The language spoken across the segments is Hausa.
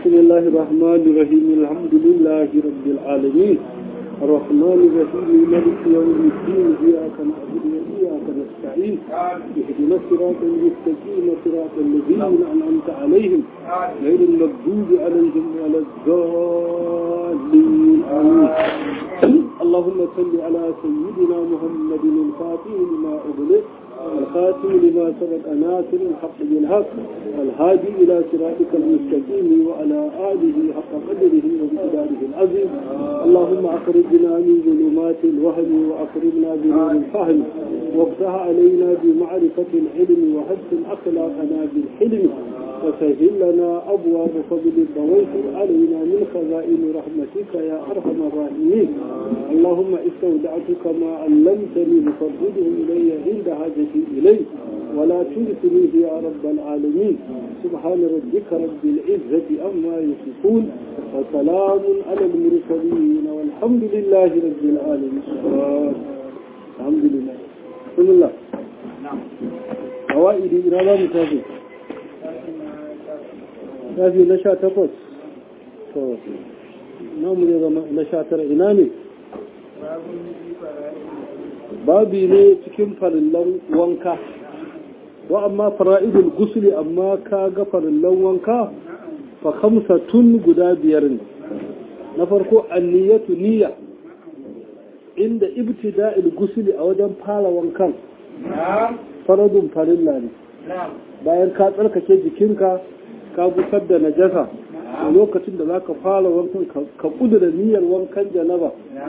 بسم الله الرحمن الرحيم الحمد لله رب العالمين الرحمن الرحيم مالك يوم الدين إياك نعبد وإياك نستعين اهدنا الصراط المستقيم صراط الذين أنعمت عليهم غير المغضوب عليهم ولا الضالين آمين اللهم صل على سيدنا محمد الفاتح لما أغلق الخاتم لما سبق ناصر الحق بالحق الهادي إلى صراطك المستقيم وعلى آله حق قدره ومقداره العظيم اللهم أخرجنا من ظلمات الوهم وأكرمنا بنور الفهم وافتح علينا بمعرفة العلم وحسن أخلاقنا بالحلم وسهل لنا أبواب فضل وويسر علينا من خزائن رحمتك يا أرحم الراحمين اللهم استودعتك ما علمتني فردده إلي عند حاجتي إليه ولا تنسنيه يا رب العالمين سبحان ربك رب العزة أما يصفون وسلام على المرسلين والحمد لله رب العالمين الحمد لله بسم الله فوائد إلى لا متابع shafi na sha takwas to namu ne zama na sha tara ina ne babi ne cikin farillan wanka wa amma fara'idul gusuli amma ka ga farillan wanka fa kamsa tun guda biyar ne na farko anniyatu niyya inda ibtida'il gusuli a wajen fara wankan faradun farilla ne bayan ka tsarkake jikinka ka gusar da najasa a lokacin da za ka fara wankan ka kudura niyyar wankan janaba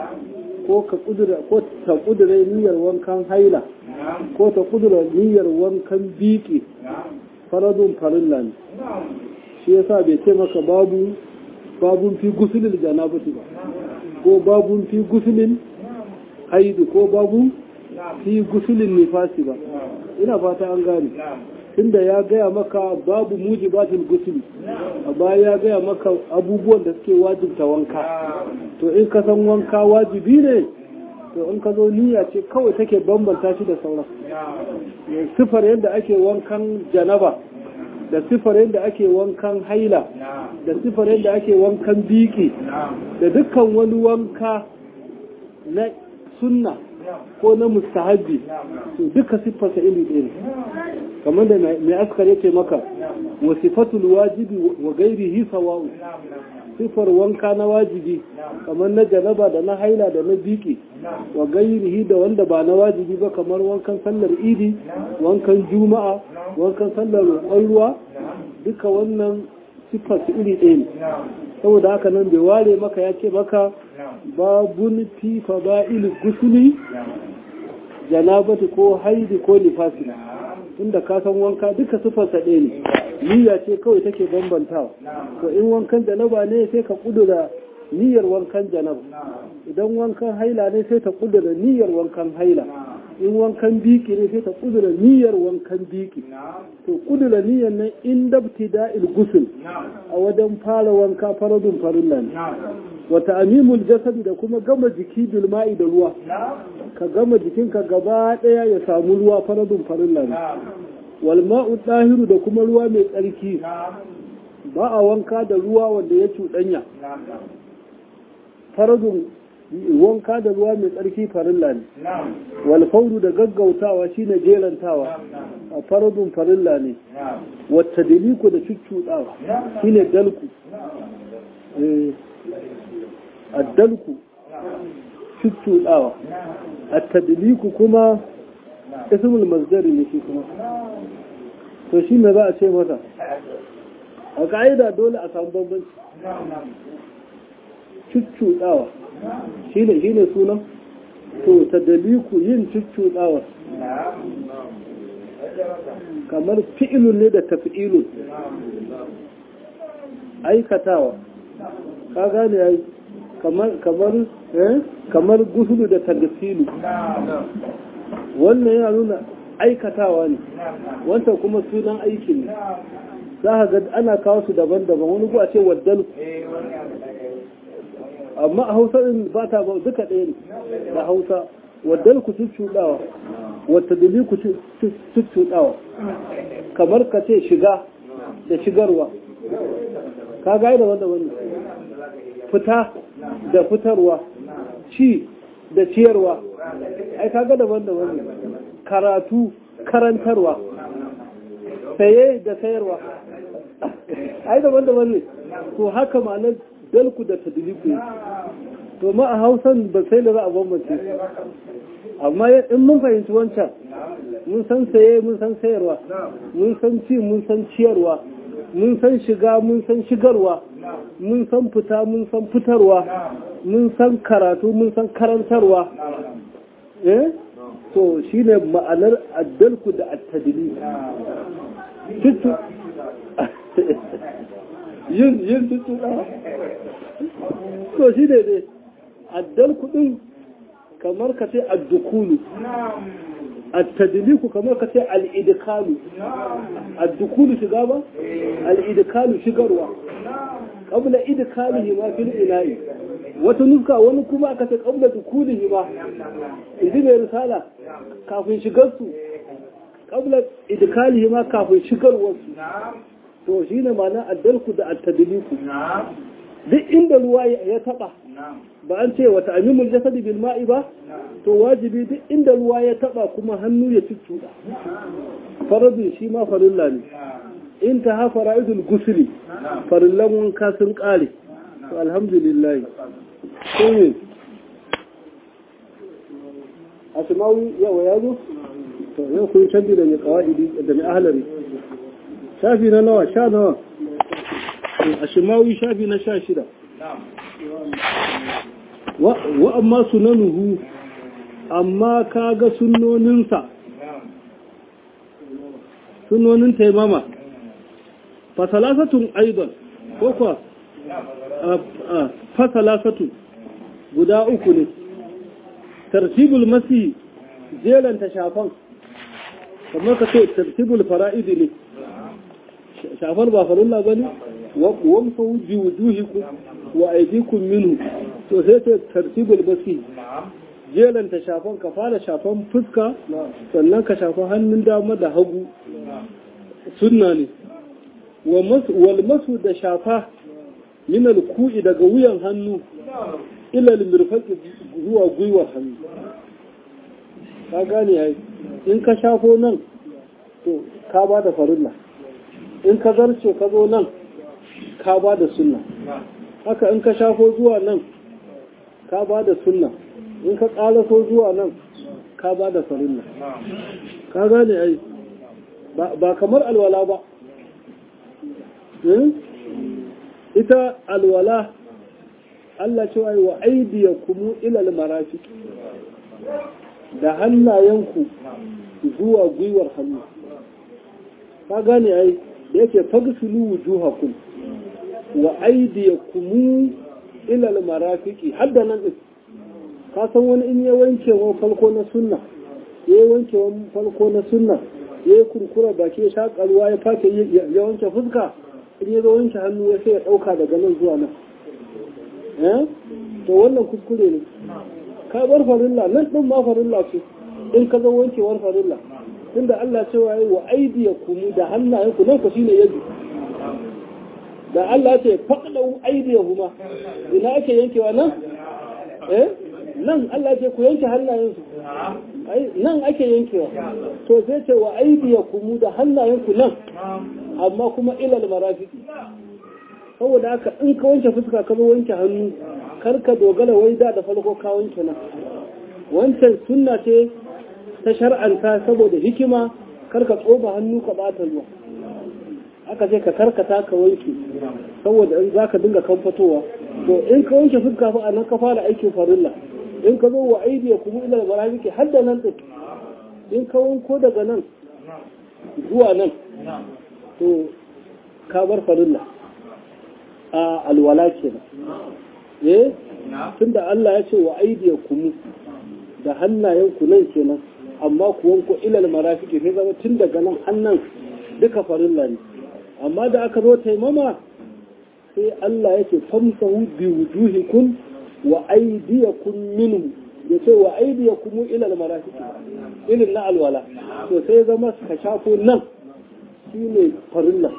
ko ka kudura ko ta kudura niyyar wankan haila ko ta kudura niyyar wankan biki faradun farilla ne shi yasa bai ce maka babu babun fi gusulin janabati ba ko babun fi gusulin haidu ko babu fi gusulin nifasi ba ina fata an gane tunda ya gaya maka babu mujibatul gusuli a baya ya gaya maka abubuwan da suke wajibta wanka to in ka san wanka wajibi ne to in ka zo niyya ce kawai take bambanta shi da sauran sifar yadda ake wankan janaba da sifar yadda ake wankan haila da sifar yadda ake wankan biki da dukkan wani wanka na sunna ko na mustahabbi to duka siffarsa iri ɗaya ne kamar da mai askar yake maka wa sifatul wajibi wa gairihi sawa'u sifar wanka na wajibi kamar na janaba da na haila da na biki wa gairihi da wanda ba na wajibi ba kamar wankan sallar idi wankan juma'a wankan sallar roƙon ruwa duka wannan siffar su iri ɗaya ne saboda haka nan bai ware maka ya ce maka babun fi fada'il gusuli janabati ko haidi ko nifasi inda ka san wanka duka siffarsa ɗaya ne niyya ce kawai take bambantawa to in wankan janaba ne sai ka kudura niyyar wankan janaba idan wankan haila ne sai ta kudura niyyar wankan haila in wankan biki ne sai ta kudura niyyar wankan biki to kudura niyyar nan in dabti da'il gusul a wajen fara wanka faradun farilla ne wata amimul jasadi da kuma gama jiki bilma'i da ruwa ka gama jikinka gaba daya ya samu ruwa faradun farilla ne wal ma'u dahiru da kuma ruwa mai tsarki ba a wanka da ruwa wanda ya cuɗanya faradun wanka da ruwa mai tsarki farilla ne wal fauru da gaggautawa shine jerantawa a faradun farilla ne wata daliku da cuccuɗawa shine dalku addalku cuccuɗawa attadliku kuma ismul masdari ne shi kuma to shi me za a ce masa a ka'ida dole a samu bambanci cuccuɗawa shi ne shi ne sunan to tadliku yin cuccuɗawa kamar fi'ilun ne da tafi'ilun aikatawa ka gane ya kamar kamar kamar gusulu da tagasilu wannan yana nuna aikatawa ne wanta kuma sunan aiki ne za ka ga ana kawo su daban-daban wani ku a ce waddal amma a hausa din ba ta ba duka ɗaya ne da hausa waddal ku cuccuɗawa wata dali ku cuccuɗawa kamar ka ce shiga da shigarwa ka ga da wanda wanda fita da fitarwa ci da ciyarwa ai kaga daban daban ne karatu karantarwa saye da sayarwa ai daban daban ne to haka ma'anar dalku da tadliku to ma a hausan ba sai da za a bambance amma in mun fahimci wancan mun san saye mun san sayarwa mun san ci mun san ciyarwa mun san shiga mun san shigarwa mun san fita mun san fitarwa mun san karatu mun san karantarwa eh to shine ma'anar addalku da attadili tutu yin yin tutu to shi ne dai addalku din kamar ka ce addukulu التدليك كما كتي الإدخال الدخول شغابة الإدخال شغروا قبل إدخاله ما في الإناء وتنفك ونكما كتي قبل دخوله ما إذن رسالة كافين شغرسو قبل إدخاله ما كافين شغروا to shine ma'ana addalku da at-tadliku duk inda ruwa ya taba ba an ce wata amimul jasadi bil ma'i ba to wajibi duk inda ruwa ya taba kuma hannu ya cuccuda faradun shi ma farilla ne in ta ha fara'idul gusuli farillan wanka sun kare to alhamdulillah sai asmawi yawa ya zo to yau kun canji da mai qawaidi da mai ahlari shafi na nawa sha nawa asmawi shafi na sha shida wa amma sunanuhu amma kaga sunnoninsa sunnonin taimama fasalasatun aidan ko kuwa fasalasatun guda uku ne tartibul masi jelanta shafan kamar ka ce tartibul fara'idi ne shafar ba farilla ba ne wamsa wuji wujuhikum wa aidikum minhu to sai ce tartibul masi jelanta shafan ka fara shafan fuska sannan ka shafa hannun dama da hagu sunna ne wal masu da shafa min ku'i daga wuyan hannu ila mirfaqi zuwa gwiwar hannu ka gane ai in ka shafo nan to ka ba da farilla in ka zarce ka zo nan ka ba da sunna haka in ka shafo zuwa nan ka ba da sunna in ka ƙalaso zuwa nan ka ba da farilla ka gane ai ba kamar alwala ba ita alwala Allah cewa wa aidiya kumu ilal marafi da hannayenku zuwa gwiwar hannu ka gane ai yake fagsulu wujuhakum wa aidiyakum ila al-marafiqi hadda nan din ka san wani in ya wanke wa falko na sunna ya wanke wa falko na sunna ya kurkura baki ya shaka ruwa ya fake ya wanke fuska in ya zo wanke hannu ya sai ya dauka daga nan zuwa nan eh to wannan kuskure ne ka bar farilla nan din ma farilla ce in ka zo wankewar farilla tunda Allah cewa yi wa aidiyakum da hannayenku nan ku shine yadu da Allah ce faqdu aidiyahuma ina ake yankewa nan eh nan Allah ce ku yanke hannayensu ai nan ake yankewa to sai ce wa aidiyakum da hannayenku nan amma kuma ilal marafiqi saboda haka in ka wanke fuska ka zo wanke hannu kar ka dogara wai da da farko ka wanke nan wancan sunna ce ta shar'anta saboda hikima karka tsoba hannu ka bata ruwa aka ce ka karkata ka wanke saboda in zaka dinga kamfatowa to in ka wanke fuska fa anan ka fara aikin farilla in ka zo wa aidiya kuma ila barabiki har da nan din in ka wanko daga nan zuwa nan to ka bar farilla a alwala kenan eh tunda Allah ya ce wa aidiya kuma da hannayen ku nan kenan amma kuwan ku ilal marafiki sai zama tun daga nan hannan duka farilla ne amma da aka zo taimama sai Allah yake famsahu bi wujuhikum wa aydiyakum minhu ya ce wa aydiyakum ilal marafiki ilin na alwala to sai zama ka shafo nan shine farilla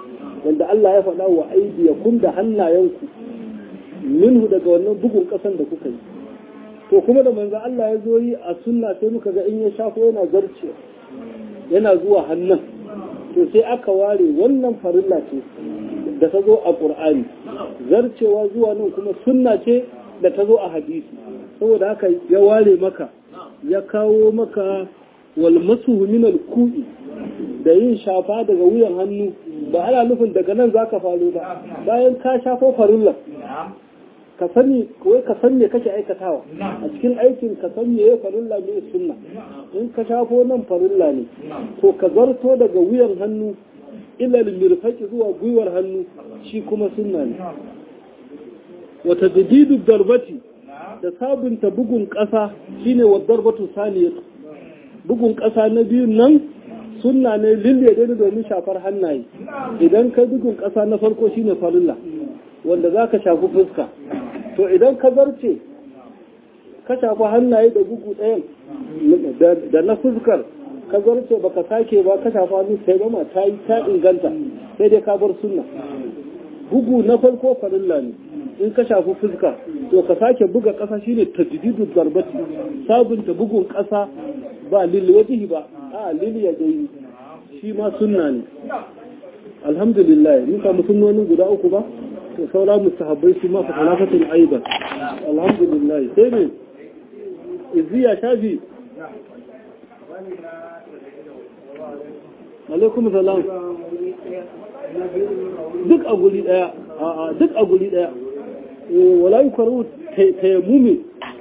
wanda Allah ya faɗa wa aidiyakum da hannayenku minhu daga wannan bugun ƙasan da kuka yi to kuma da manzo Allah ya zo yi a sunna sai muka ga in ya shafo yana zarce yana zuwa hannun to sai aka ware wannan farilla ce da ta zo a ƙur'ani zarcewa zuwa nan kuma sunna ce da ta zo a hadisi saboda haka ya ware maka ya kawo maka wal masuhu min al ku'i da yin shafa daga wuyan hannu ba ana nufin daga nan zaka faro ba bayan ka shafo farilla ka sani kawai ka san me kake aikatawa a cikin aikin ka san me farilla me sunna in ka shafo nan farilla ne to ka zarto daga wuyan hannu ilal mirfaki zuwa gwiwar hannu shi kuma sunna ne wata jadidu darbati da sabunta bugun ƙasa shine wa darbatu saniyatu bugun ƙasa na biyun nan sunna ne lille da domin shafar hannaye idan ka bugun ƙasa na farko shine farilla wanda za ka shafi fuska to idan ka zarce ka shafi hannaye da bugu ɗayan da na fuskar ka zarce baka sake ba ka shafa hannu sai gama ta yi ta inganta sai dai ka bar sunna bugu na farko farilla ne in ka shafi fuska to ka sake buga ƙasa shine tajdidu darbati sabunta bugun ƙasa ba lil wajhi ba a lil yadayi shi ma sunna ne alhamdulillah mun samu sunnonin guda uku ba to saura mustahabbai su ma fa talafatin aidan alhamdulillah sai ne iziya shafi alaikum salam duk a guri daya a duk a guri daya wala yukaru tayammumi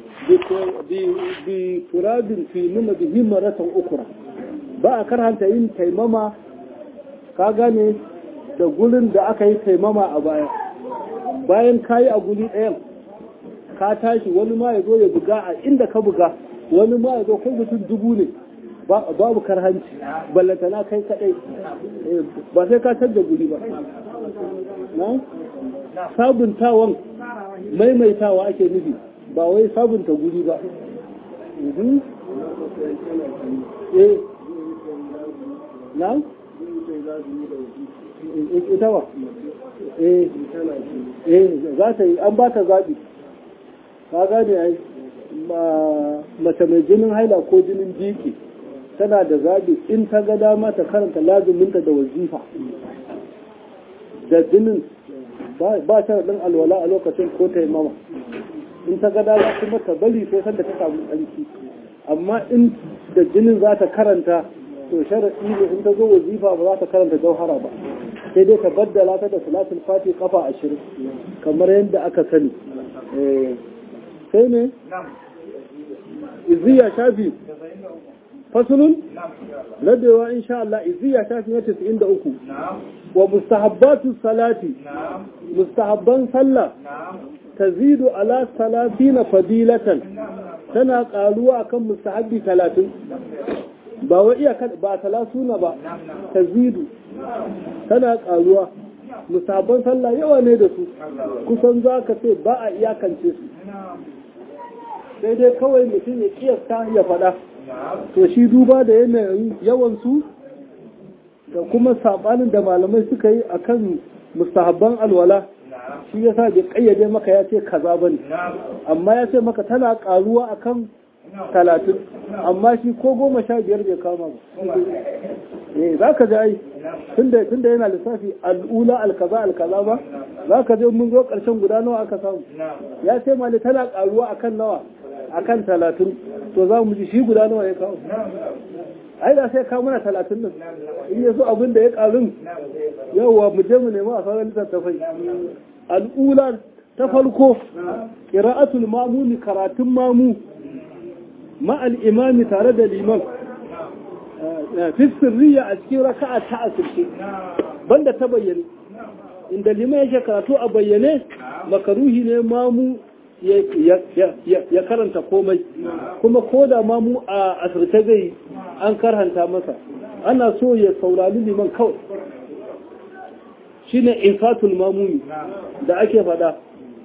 bi turabin fi nuna bihi maratan ukura ba a karhanta yin taimama ka gane da gurin da aka yi taimama a baya bayan ka yi a guri ɗayan ka tashi wani ma ya zo ya buga a inda ka buga wani ma ya zo kai mutum dubu ne babu karhanci ballantana kai kaɗai ba sai ka canza guri ba na sabuntawan maimaitawa ake nufi ba wai sabunta guri ba eh na ita wa eh eh za ta yi an ba ta zaɓi ka gane ai mace mai jinin haila ko jinin jiki tana da zaɓi in ta ga dama ta karanta lazuminta da wazifa da jinin ba ta ɗin alwala a lokacin ko ta yi mama in ta ga dama kuma ta bari sai sanda ta samu tsarki amma in da jinin za ta karanta to sharaɗi ne in ta zo wazifa ba za ta karanta jauhara ba sai dai ta baddala ta da salatul fati kafa ashirin kamar yadda aka sani sai ne iziya shafi fasulun ladewa insha Allah iziya shafi na 93 wa mustahabbatu salati mustahabban sallah tazidu ala salatina fadilatan tana karuwa akan mustahabbi 30 ba wa iya ba talasuna ba tazidu tana karuwa musabban sallah yawa ne da su kusan za ka ce ba a iyakance su sai dai kawai mutum ya kiyasta ya faɗa to shi duba da yanayin yawansu da kuma saɓanin da malamai suka yi a kan mustahabban alwala shi ya sa bai ƙayyade maka ya ce kaza ba ne amma ya ce maka tana ƙaruwa a kan talatin amma shi ko goma sha biyar bai kama ba eh za ka ji ai tunda yana lissafi al'ula alkaza alkaza ba za ka je mun zo ƙarshen guda nawa aka samu ya ce mali tana ƙaruwa akan nawa akan talatin to za mu ji shi guda nawa ya kawo ai da sai kawo mana talatin nan in yaso abin da ya ƙarun yawwa mu je mu nemi a sauran littattafai al'ula ta farko ƙira'atul mamuni karatun mamu ma'al imami tare da liman fi sirriya a cikin raka'a ta asirce banda ta bayyane inda liman yake karatu a bayyane makaruhi ne mamu ya karanta komai kuma ko da mamu a asirce zai an karhanta masa ana so ya saurari liman kawai shine infatul mamumi da ake fada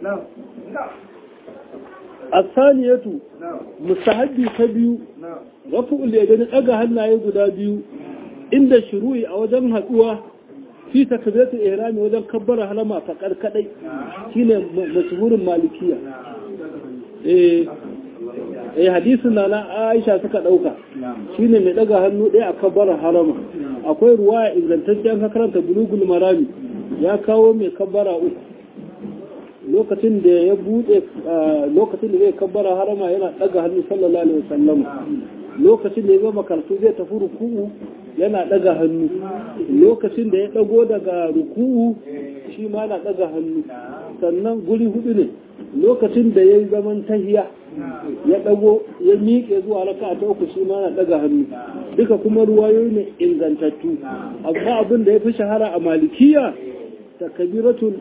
asaniyatu mustahabbi ta biyu rafu'ul yadaini daga hannaye guda biyu inda shuru'i a wajen haduwa fi takbiratul ihram wajen kabbara halama fa kadai shine mashhurin malikiya eh eh hadisin na Aisha suka dauka shine mai daga hannu ɗaya a kabbara harama akwai ruwaya ingantaccen ka karanta bulugul marami ya kawo mai kabbara uku lokacin da ya bude lokacin da zai kabbara harama yana daga hannu sallallahu alaihi wasallam lokacin da ya gama karatu zai tafi ruku'u yana daga hannu lokacin da ya dago daga ruku'u shi ma na daga hannu sannan guri hudu ne lokacin da ya yi zaman tahiya ya dago ya miƙe zuwa raka ta uku shi ma na daga hannu duka kuma ruwayoyi ne ingantattu amma abin da ya fi shahara a malikiya takabiratul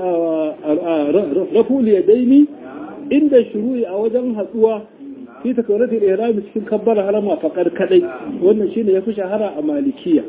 raful yadaini inda shuru'i a wajen hatsuwa fi takabiratul ihrami cikin kabbar harama fakar kadai wannan shine yafi shahara a malikiya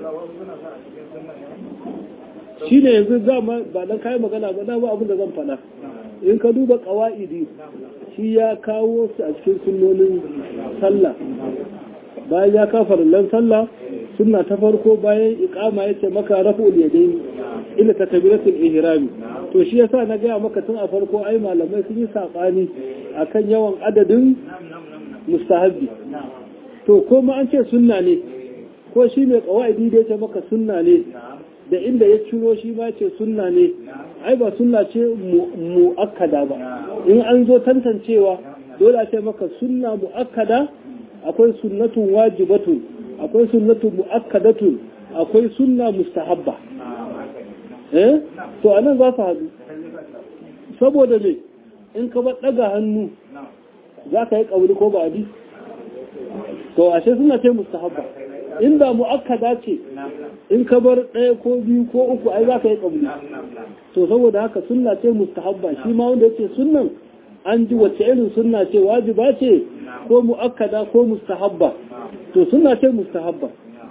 shine yanzu zama ba dan kai magana ba da ba abin da zan faɗa in ka duba qawaidi shi ya kawo su a cikin sunnonin sallah bayan ya kafa lan sallah sunna ta farko bayan iqama yace maka raf'ul yadayn ila takbiratul ihrami to shi yasa na gaya maka tun a farko ai malamai sun yi sabani akan yawan adadin mustahabbi to ko ma an ce sunna ne ko shi mai qawaidi da yace maka sunna ne da inda ya ciro shi ma ce sunna ne ai ba sunna ce mu'akkada ba in an zo tantancewa dole a ce maka sunna mu'akkada akwai sunnatun wajibatun akwai sunnatun mu'akkadatun akwai sunna mustahabba eh to anan za su haɗu saboda me in ka bar ɗaga hannu za ka yi ƙauli ko ba adi to ashe suna ce mustahabba inda mu'akkada ce in ka bar ɗaya ko biyu ko uku ai za ka yi ƙauli to saboda haka sunna ce mustahabba shi ma wanda yake sunnan an ji wacce irin sunna ce wajiba ce ko mu'akkada ko mustahabba to sunna ce mustahabba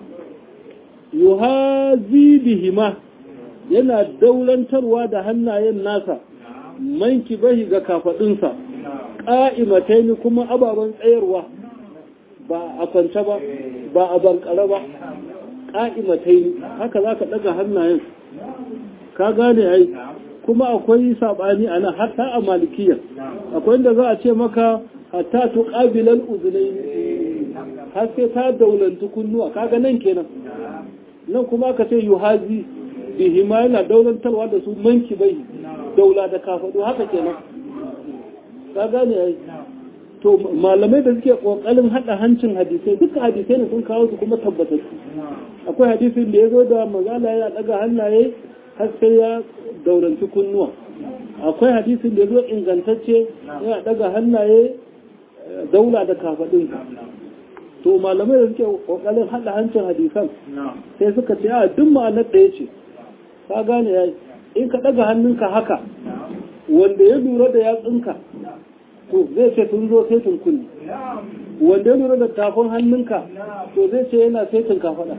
yuhazi bihima yana daulantarwa da hannayen nasa manki bahi ga kafadunsa ƙa'imatai kuma ababen tsayarwa ba a kwance ba ba a bankare ba ƙa'imatai haka za ka ɗaga hannayen ka gane ai kuma akwai saɓani a nan hatta a malikiyar akwai inda za a ce maka hatta tu ƙabilan uzunai har sai ta daulantu kunnuwa kaga nan kenan nan kuma aka ce yuhazi bihima yana daulantarwa da su manki bai daula da kafaɗo haka kenan ka gane ai to malamai da suke kokarin hada hancin hadisai duka hadisai ne sun kawo su kuma tabbatattu akwai hadisin da ya zo da magana ya daga hannaye har sai ya dauranci kunnuwa akwai hadisin da ya zo ingantacce ya daga hannaye daula da kafaɗin to malamai da suke kokarin hada hancin hadisan sai suka ce a duk ma'anar ɗaya ce ka gane ya in ka daga hannunka haka wanda ya lura da yatsunka to zai ce sun zo saitin kulli wanda ya lura da tafin hannunka to zai ce yana saitin kafaɗa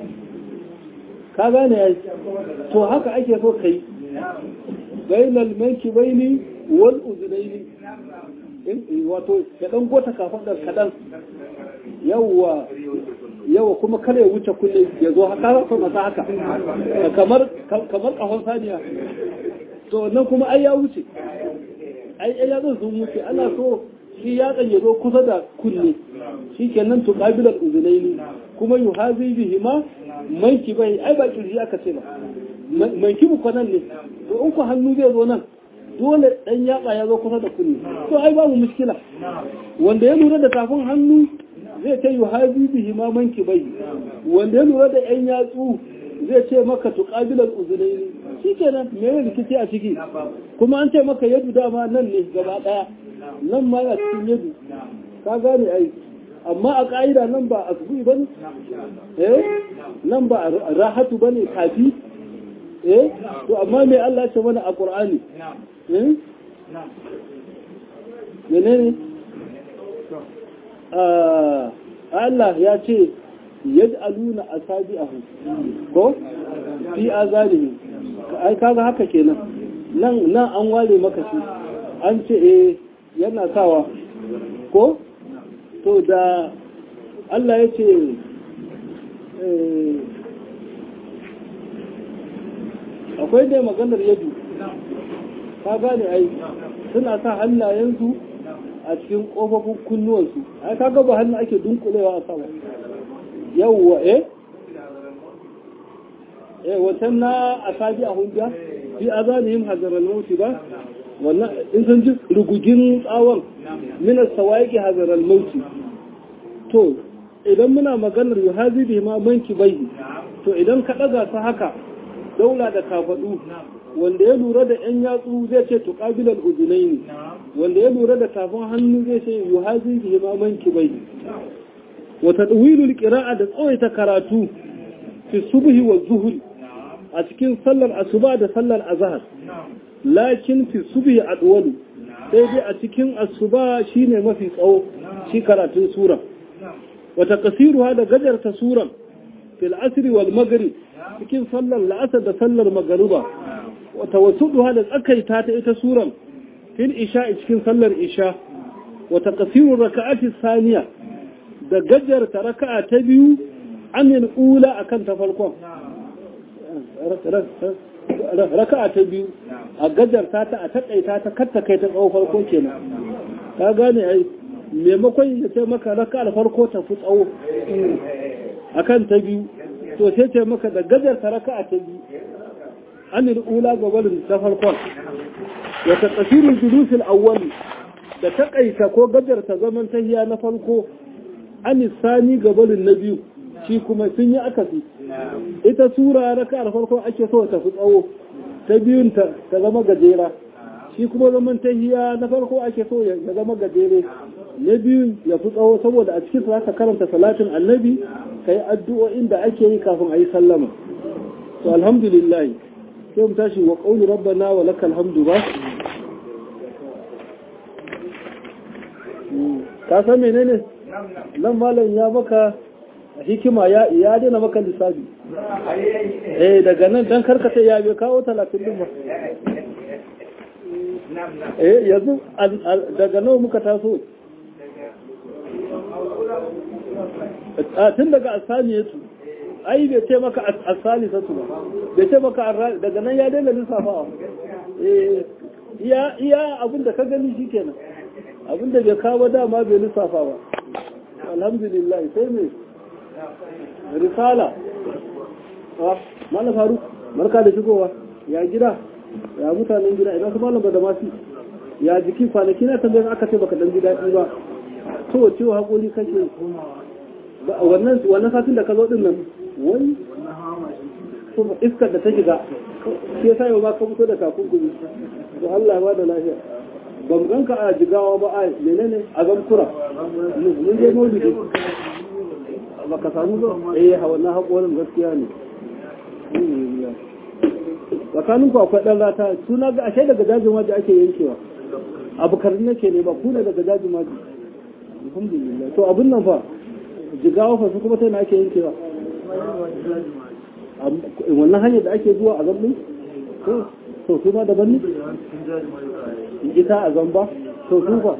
ka gane ya to haka ake so ka yi bainal manki baini wal uzunaini wato ya dan gota kafaɗar kaɗan yawwa yawa kuma kada ya wuce kulle ya zo haka so masa haka kamar kamar kahon saniya to nan kuma ai ya wuce ai ai ya sun wuce ana so shi ya ya zo kusa da kunne shi kenan to qabilal uzunaini kuma yuhazi bihi ma manki bai ai ba kirji aka ce ba manki mu kwanan ne to in ku hannu zai zo nan dole dan yatsa ya zo kusa da kunne to ai babu mushkila wanda ya lura da tafin hannu zai ce yuhazi bihi ma manki bai wanda ya lura da yan yatsu zai ce maka tuqabilal uzunaini shi kenan me ne rikici a ciki kuma an ce maka yadu dama nan ne gaba daya nan ma a cikin yadu ka gane ai amma a ka'ida nan ba asbu'i bane eh nan ba rahatu bane kafi eh to amma me Allah ya ce mana a Qur'ani eh menene Allah ya ce yaj'aluna asabi'ahu ko fi azalihim ai kaga haka kenan nan nan an ware maka shi an ce eh yana sawa ko to da Allah ya ce akwai dai maganar yadu ka gane ai suna sa hannayensu a cikin ƙofofin kunnuwansu ai ka gaba hannu ake dunkulewa a sama yawwa eh eh wancan na asabi a hujja fi azanihim hazaral mauti ba wannan in sun ji rugugin tsawon minas sawaiki hazaral mauti to idan muna maganar yuhazi bi ma manki bai to idan ka daga su haka daula da kafadu wanda ya lura da yan yatsu zai ce tuqabilal uzunaini wanda ya lura da tafin hannu zai ce yuhazi bi ma manki bai wa tadwilul qira'a da tsawaita karatu fi subhi wa zuhri a cikin sallar asuba da sallar azhar lakin fi subhi adwalu sai dai a cikin asuba shine mafi tsawo shi karatun sura wata kasiruha da gajarta suran fil asri wal maghrib cikin sallar la'asar da sallar magariba wata wasuduha da tsakaita ta ita suran fil isha cikin sallar isha wata kasiru raka'ati saniya da gajarta raka'a ta biyu amin ula akan ta farkon raka'a ta biyu a gajarta ta a takaita ta katta kai ta tsawo farko kenan ka gane ai maimakon ya ce maka raka farko ta fi tsawo akan ta biyu to sai ce maka da gajarta raka'a ta biyu anil ula gabalin ta farkon wa taqsirul julusil awwali da takaita ko gajarta zaman tahiya na farko anis sani gabalin na biyu shi kuma sun yi akasi ita sura raka'ar farko ake so ta fi tsawo ta biyun ta ta zama gajera shi kuma zaman tahiya na farko ake so ya zama gajere na biyun ya fi tsawo saboda a cikin za ka karanta salatin annabi ka yi addu'o'in da ake yi kafin a yi sallama to alhamdulillah sai mu tashi wa qawli rabbana wa lakal hamdu ba ka san menene nan malam ya maka hikima ya ya dena maka lissafi eh daga nan dan karkata ya bai kawo 30 din ba eh yanzu daga nawa muka taso a tun daga asaniyatu ai bai ce maka asalisatu ba bai ce maka daga nan ya daina lissafawa eh iya iya abinda ka gani shikenan abinda bai kawo dama bai lissafa ba alhamdulillah sai me risala ah malam faru barka da shigowa ya gida ya mutanen gida ina su malam da masu ya jiki kwanaki na tambayar aka ce baka dan ji daɗi ba to ciwo haƙoli kake wannan wannan satin da ka zo din nan wai kuma iskar da ta shiga sai sai ba ka fito da takunkumi to Allah ba da lafiya ban ganka a jigawa ba a menene a zamkura mun je maulidi baka samu zo eh wannan haƙorin gaskiya ne tsakanin ku akwai ɗan rata suna ga ashe daga dajin waje ake yankewa abu karin nake ne ba ku ne daga dajin waje alhamdulillah to abin nan fa jigawa fa su kuma ta na ake yankewa wannan hanyar da ake zuwa a zambin to su ma daban ne ita a zamba to su fa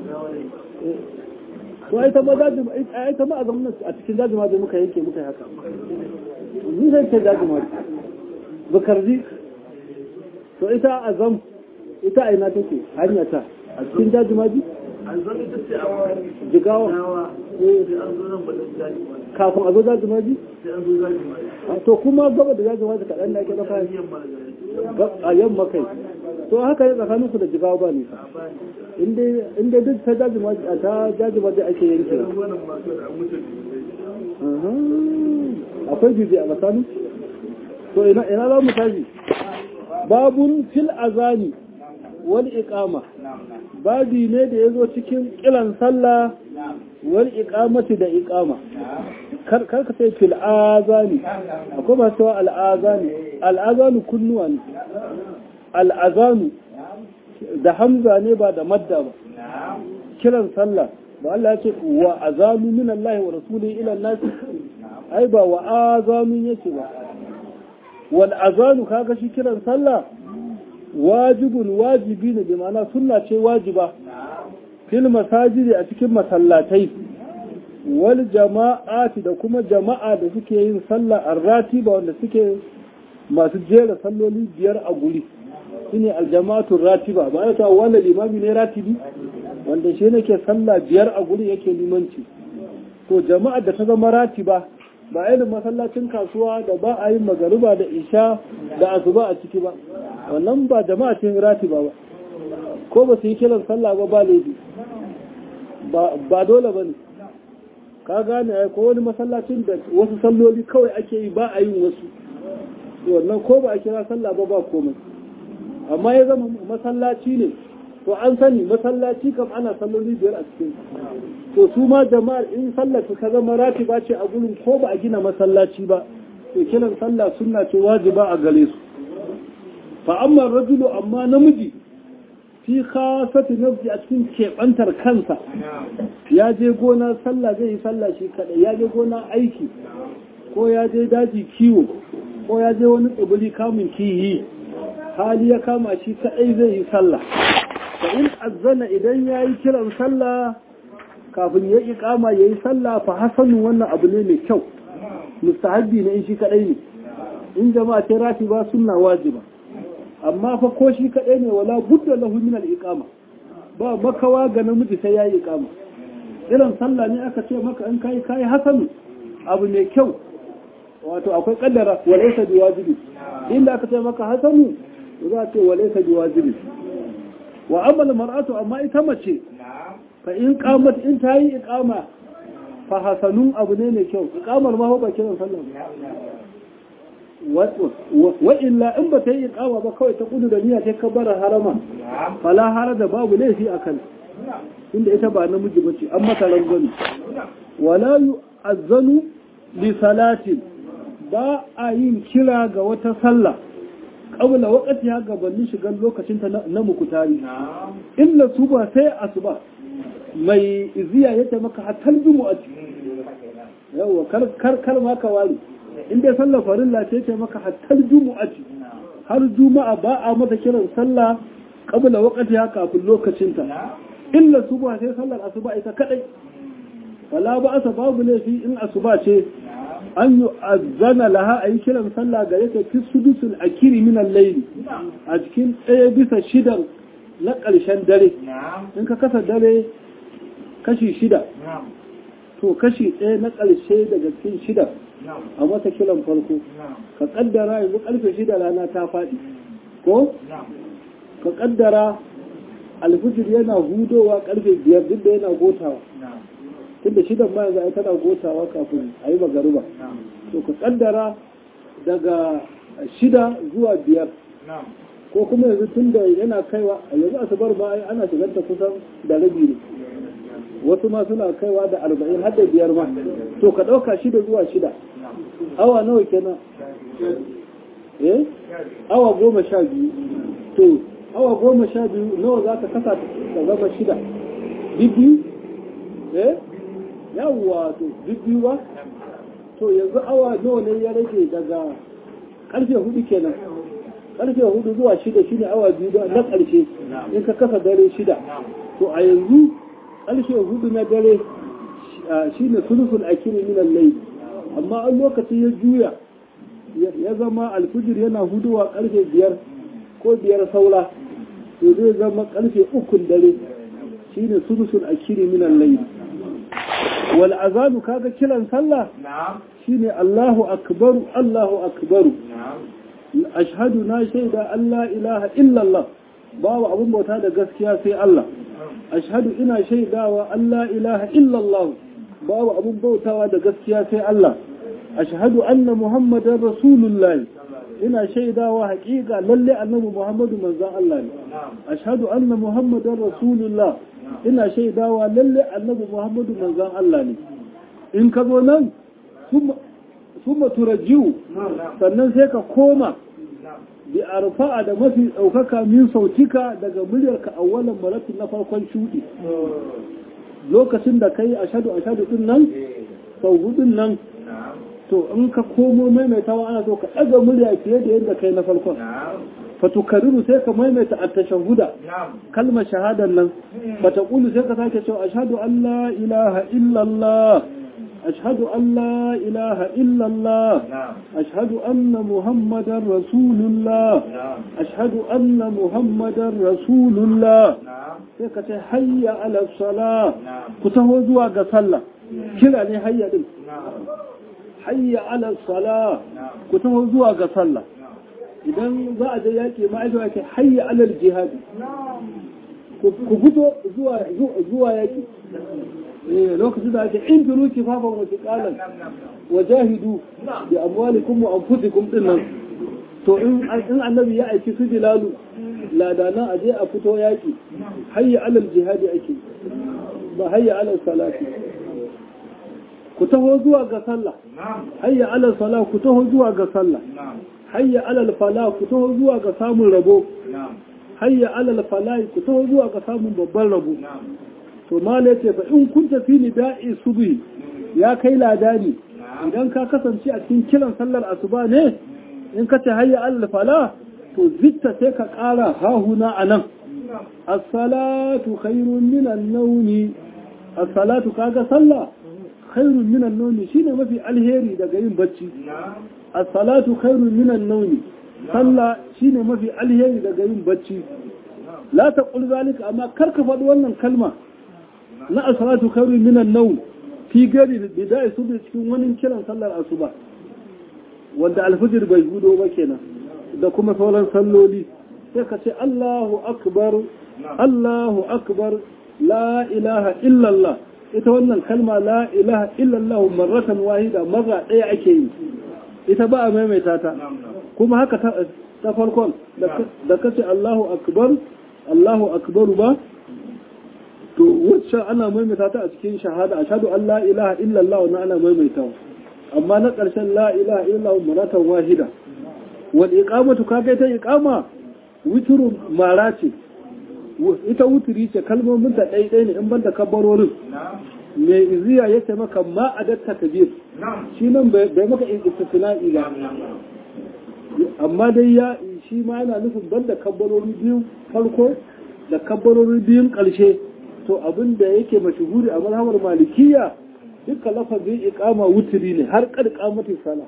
to ai ta ma daji ai ta ma a zambin a cikin daji ma da muka yanke muka haka ni sai ta daji ma bukarzi to ita a zam ita a ina take hanya ta a cikin daji ma ji jigawa kafin a zo daji ma ji to kuma gaba da daji ma ji kaɗan da ake ɗauka a yamma kai to haka ne tsakanin ku da jigawa ba ne inda duk ta daji ma ta daji ma ake yanke akwai jibi a tsakanin to ina za mu tashi babun fil azani wal iqama babi ne da yazo cikin kiran sallah wal iqamati da iqama kar kar ka sai fil azani akwai ba cewa al azani al azanu kunnuwa ne al azanu da hamza ne ba da madda ba kiran sallah ba Allah ya ce wa azanu min Allah wa rasulihi ila an-nas ai ba wa azanu yake ba wal azanu kaga shi kiran sallah wajibun wajibi ne bi ma'ana sunna ce wajiba fil masajidi a cikin masallatai wal jama'ati da kuma jama'a da suke yin sallah arratiba wanda suke masu jera salloli biyar a guri shine aljama'atul ratiba ba ya ta wanda limami ne ratibi wanda shi ne ke sallah biyar a guri yake limanci to jama'ar da ta zama ratiba ba irin masallacin kasuwa da ba a yin magariba da isha da asuba a ciki ba wannan ba jama'atin ratiba ba ko ba su yi kiran sallah ba ba laifi ba dole ba ne ka gane ai ko wani masallacin da wasu salloli kawai ake yi ba a yin wasu wannan ko ba a kira sallah ba ba komai amma ya zama masallaci ne to an sani masallaci kam ana salloli biyar a cikin to su ma jama'ar in sallar ta zama ratiba ce a gurin ko ba a gina masallaci ba to kiran sallah sunna ce wajiba a gare su fa amma rajulu amma namiji fi khasati nafsi a cikin keɓantar kansa ya je gona sallah zai yi sallah shi kaɗai ya je gona aiki ko ya je daji kiwo ko ya je wani tsibiri kamun kiyi hali ya kama shi kaɗai zai yi sallah fa in azzana idan ya yi kiran sallah kafin ya yi kama ya yi sallah fa hasanun wannan abu ne mai kyau mustahabbi ne in shi kaɗai ne in jama'a ta rafi ba sunna wajiba amma fa ko shi kaɗai ne wala budda lahu min al-iqama ba makawa ga namiji sai yayi iqama irin sallah ne aka ce maka in kai kai hasanu abu mai kyau wato akwai kaddara walaysa biwajibi inda aka ce maka hasanu za ce walaysa biwajibi wa amma mar'atu amma ita mace fa in qamat in ta yi iqama fa hasanun abu ne mai kyau iqamar ma ba kiran sallah wa illa in ba ta yi iqama ba kawai ta kudu da niyya ta kabbara harama fala hara da babu laifi akan inda ita ba namiji bace an mata rangwani wala yu'azzanu li salatin ba a yin kira ga wata sallah qabla waqti ha gabanin shigar lokacin ta na mukutari illa su ba sai asuba mai iziya yace maka hatal jumu'a yawa kar kar ma ka wari in dai sallar farilla ce ce maka hattar jumu'ati har juma'a ba a mata kiran sallah qabla waqtiha kafin lokacinta illa subha sai sallar asuba ita kadai wala ba asa babu laifi in asuba ce an yi azana laha a yi kiran sallah gare ta fi sudusul akiri min al-layli a cikin ɗaya bisa shidan na ƙarshen dare in ka kasa dare kashi shida to kashi ɗaya na ƙarshe daga cikin shida a masa kiran farko ka kaddara yanzu karfe shida rana ta faɗi ko ka kaddara alfijir yana hudowa karfe biyar duk da yana gotawa tunda shidan ma yanzu ai tana gotawa kafin a yi magariba to ka kaddara daga shida zuwa biyar ko kuma yanzu tun da yana kaiwa yanzu asubar ba ai ana shigar ta kusan da rabi ne wasu ma suna kaiwa da arba'in har da biyar ma to ka ɗauka shida zuwa shida awa nawa kenan eh awa goma sha biyu to awa goma sha biyu nawa za ka kasa ta zama shida biyu eh yawwa to biyu ba to yanzu awa nawa ne ya rage daga karfe hudu kenan karfe hudu zuwa shida shine awa biyu na karshe in ka kasa dare shida to a yanzu ƙarshe hudu na dare shi ne sulufin akiri minan lai amma an lokaci ya juya ya zama alfijir yana huduwa ƙarfe biyar ko biyar saura to zai zama ƙarfe ukun dare shi ne sulufin akiri minan lai wal azanu kaga kiran sallah shi ne allahu akbaru allahu akbaru ashhadu na shaida allah ilaha illallah babu abun bauta da gaskiya sai allah ashhadu ina shaidawa Allah ilaha illallah babu abun bautawa da gaskiya sai Allah ashhadu anna muhammadar rasulullahi ina shaidawa haƙiƙa lalle annabi muhammadu manzon Allah ne ashhadu anna muhammadar rasulullah ina shaidawa lalle annabi muhammadu manzon Allah ne in ka zo nan summa turajjiu sannan sai ka koma bi arfa'a da mafi ɗaukaka min sautika daga muryarka a wannan maratin na farkon shuɗi lokacin da kai ashadu ashadu din nan sau hudun nan to in ka komo maimaitawa ana so ka ɗaga murya fiye da yadda kai na farkon fatukariru sai ka maimaita a tashahuda kalmar shahadar nan fata ƙulu sai ka sake cewa ashadu an la ilaha illallah أشهد أن لا إله إلا الله أشهد أن محمدا رسول الله أشهد أن محمدا رسول الله sai ka ce hayya ala sala ku taho zuwa ga sallah kira ne hayya din hayya ala sala ku taho zuwa ga sallah idan za a je yaƙi ma'aikata ke hayya ala jihadi ku fito zuwa yaƙi lokacin da ake in firu kifafan wasu ƙalan wa jahidu da amwalikum wa anfusikum din nan to in annabi ya aiki su bilalu ladana a je a fito yaƙi hayya alal jihadi ake ba hayya alal salati ku taho zuwa ga sallah hayya alal sala ku taho zuwa ga sallah hayya alal fala ku taho zuwa ga samun rabo hayya alal fala ku taho zuwa ga samun babban rabo to mala ce fa in kun tafi ni da'i subhi ya kai ladani idan ka kasance a cikin kiran sallar asuba ne in ka ce hayya alal fala to zitta sai ka ƙara hahuna a nan as-salatu khairun minan nawmi as-salatu kaga sallah khairun minan nawmi shine mafi alheri daga yin bacci as-salatu khairun minan nawmi sallah shine mafi alheri daga yin bacci la taqul zalika amma kar ka faɗi wannan kalma na as-salatu khairun minan nawm fi gari bidai su cikin wani kiran sallar asuba wanda alfijir bai gudo ba kenan da kuma sauran salloli sai ka ce Allahu akbar Allahu akbar la ilaha illallah ita wannan kalma la ilaha illallah marratan wahida marra ɗaya ake yi ita ba a maimaita ta kuma haka ta farkon da ka ce Allahu akbar Allahu akbar ba to wacce ana maimaita ta a cikin shahada ashhadu an la ilaha illallah wannan ana maimaitawa amma na ƙarshen la ilaha illallah marratan wahida wal iqamatu kaga ita iqama wuturu mara ce ita wuturi ce kalmomin ta ɗai ɗai ne in banda kabbarorin mai iziya ya ce maka ma adatta kabir shi nan bai maka istisna'i ba amma dai ya shi ma yana nufin banda kabbarori biyun farko da kabbarori biyun ƙarshe to abin da yake mashuhuri a mazhabar malikiya dukkan lafazin iqama wuturi ne har kad qamati sala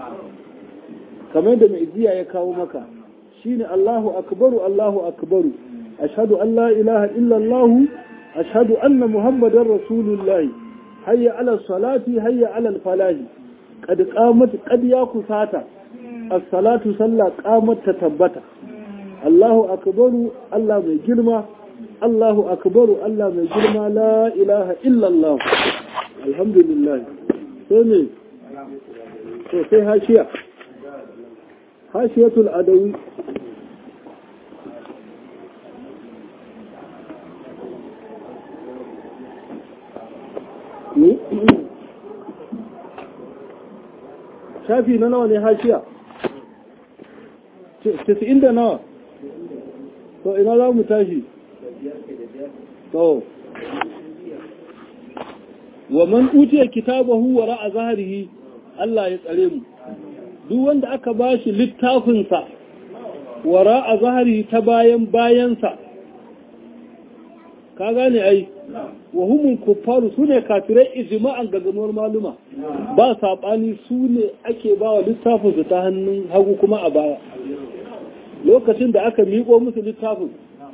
kamar da mai jiya ya kawo maka shine Allahu akbaru Allahu akbaru ashhadu an la ilaha illa Allah ashhadu anna muhammadar rasulullah hayya ala salati hayya ala falahi qad qamat qad ya kusata as-salatu salla qamat ta tabbata Allahu akbaru Allah mai girma Allahu akbaru Allah mai girma la ilaha illa Allah alhamdulillah sai ne to sai hashiya hashiyatul adawi shafi na nawa ne hashiya tisa'in da nawa to ina za mu tashi to wa man utiya kitabahu wa ra'a zahrihi Allah ya tsare mu duk wanda aka bashi littafinsa wa ra'a zahrihi ta bayan bayansa ka gane ai wa humul kuffaru sune kafirai ijma'an gaganuwar maluma ba sabani sune ake bawa littafin su ta hannun hagu kuma a baya lokacin da aka miƙo musu littafin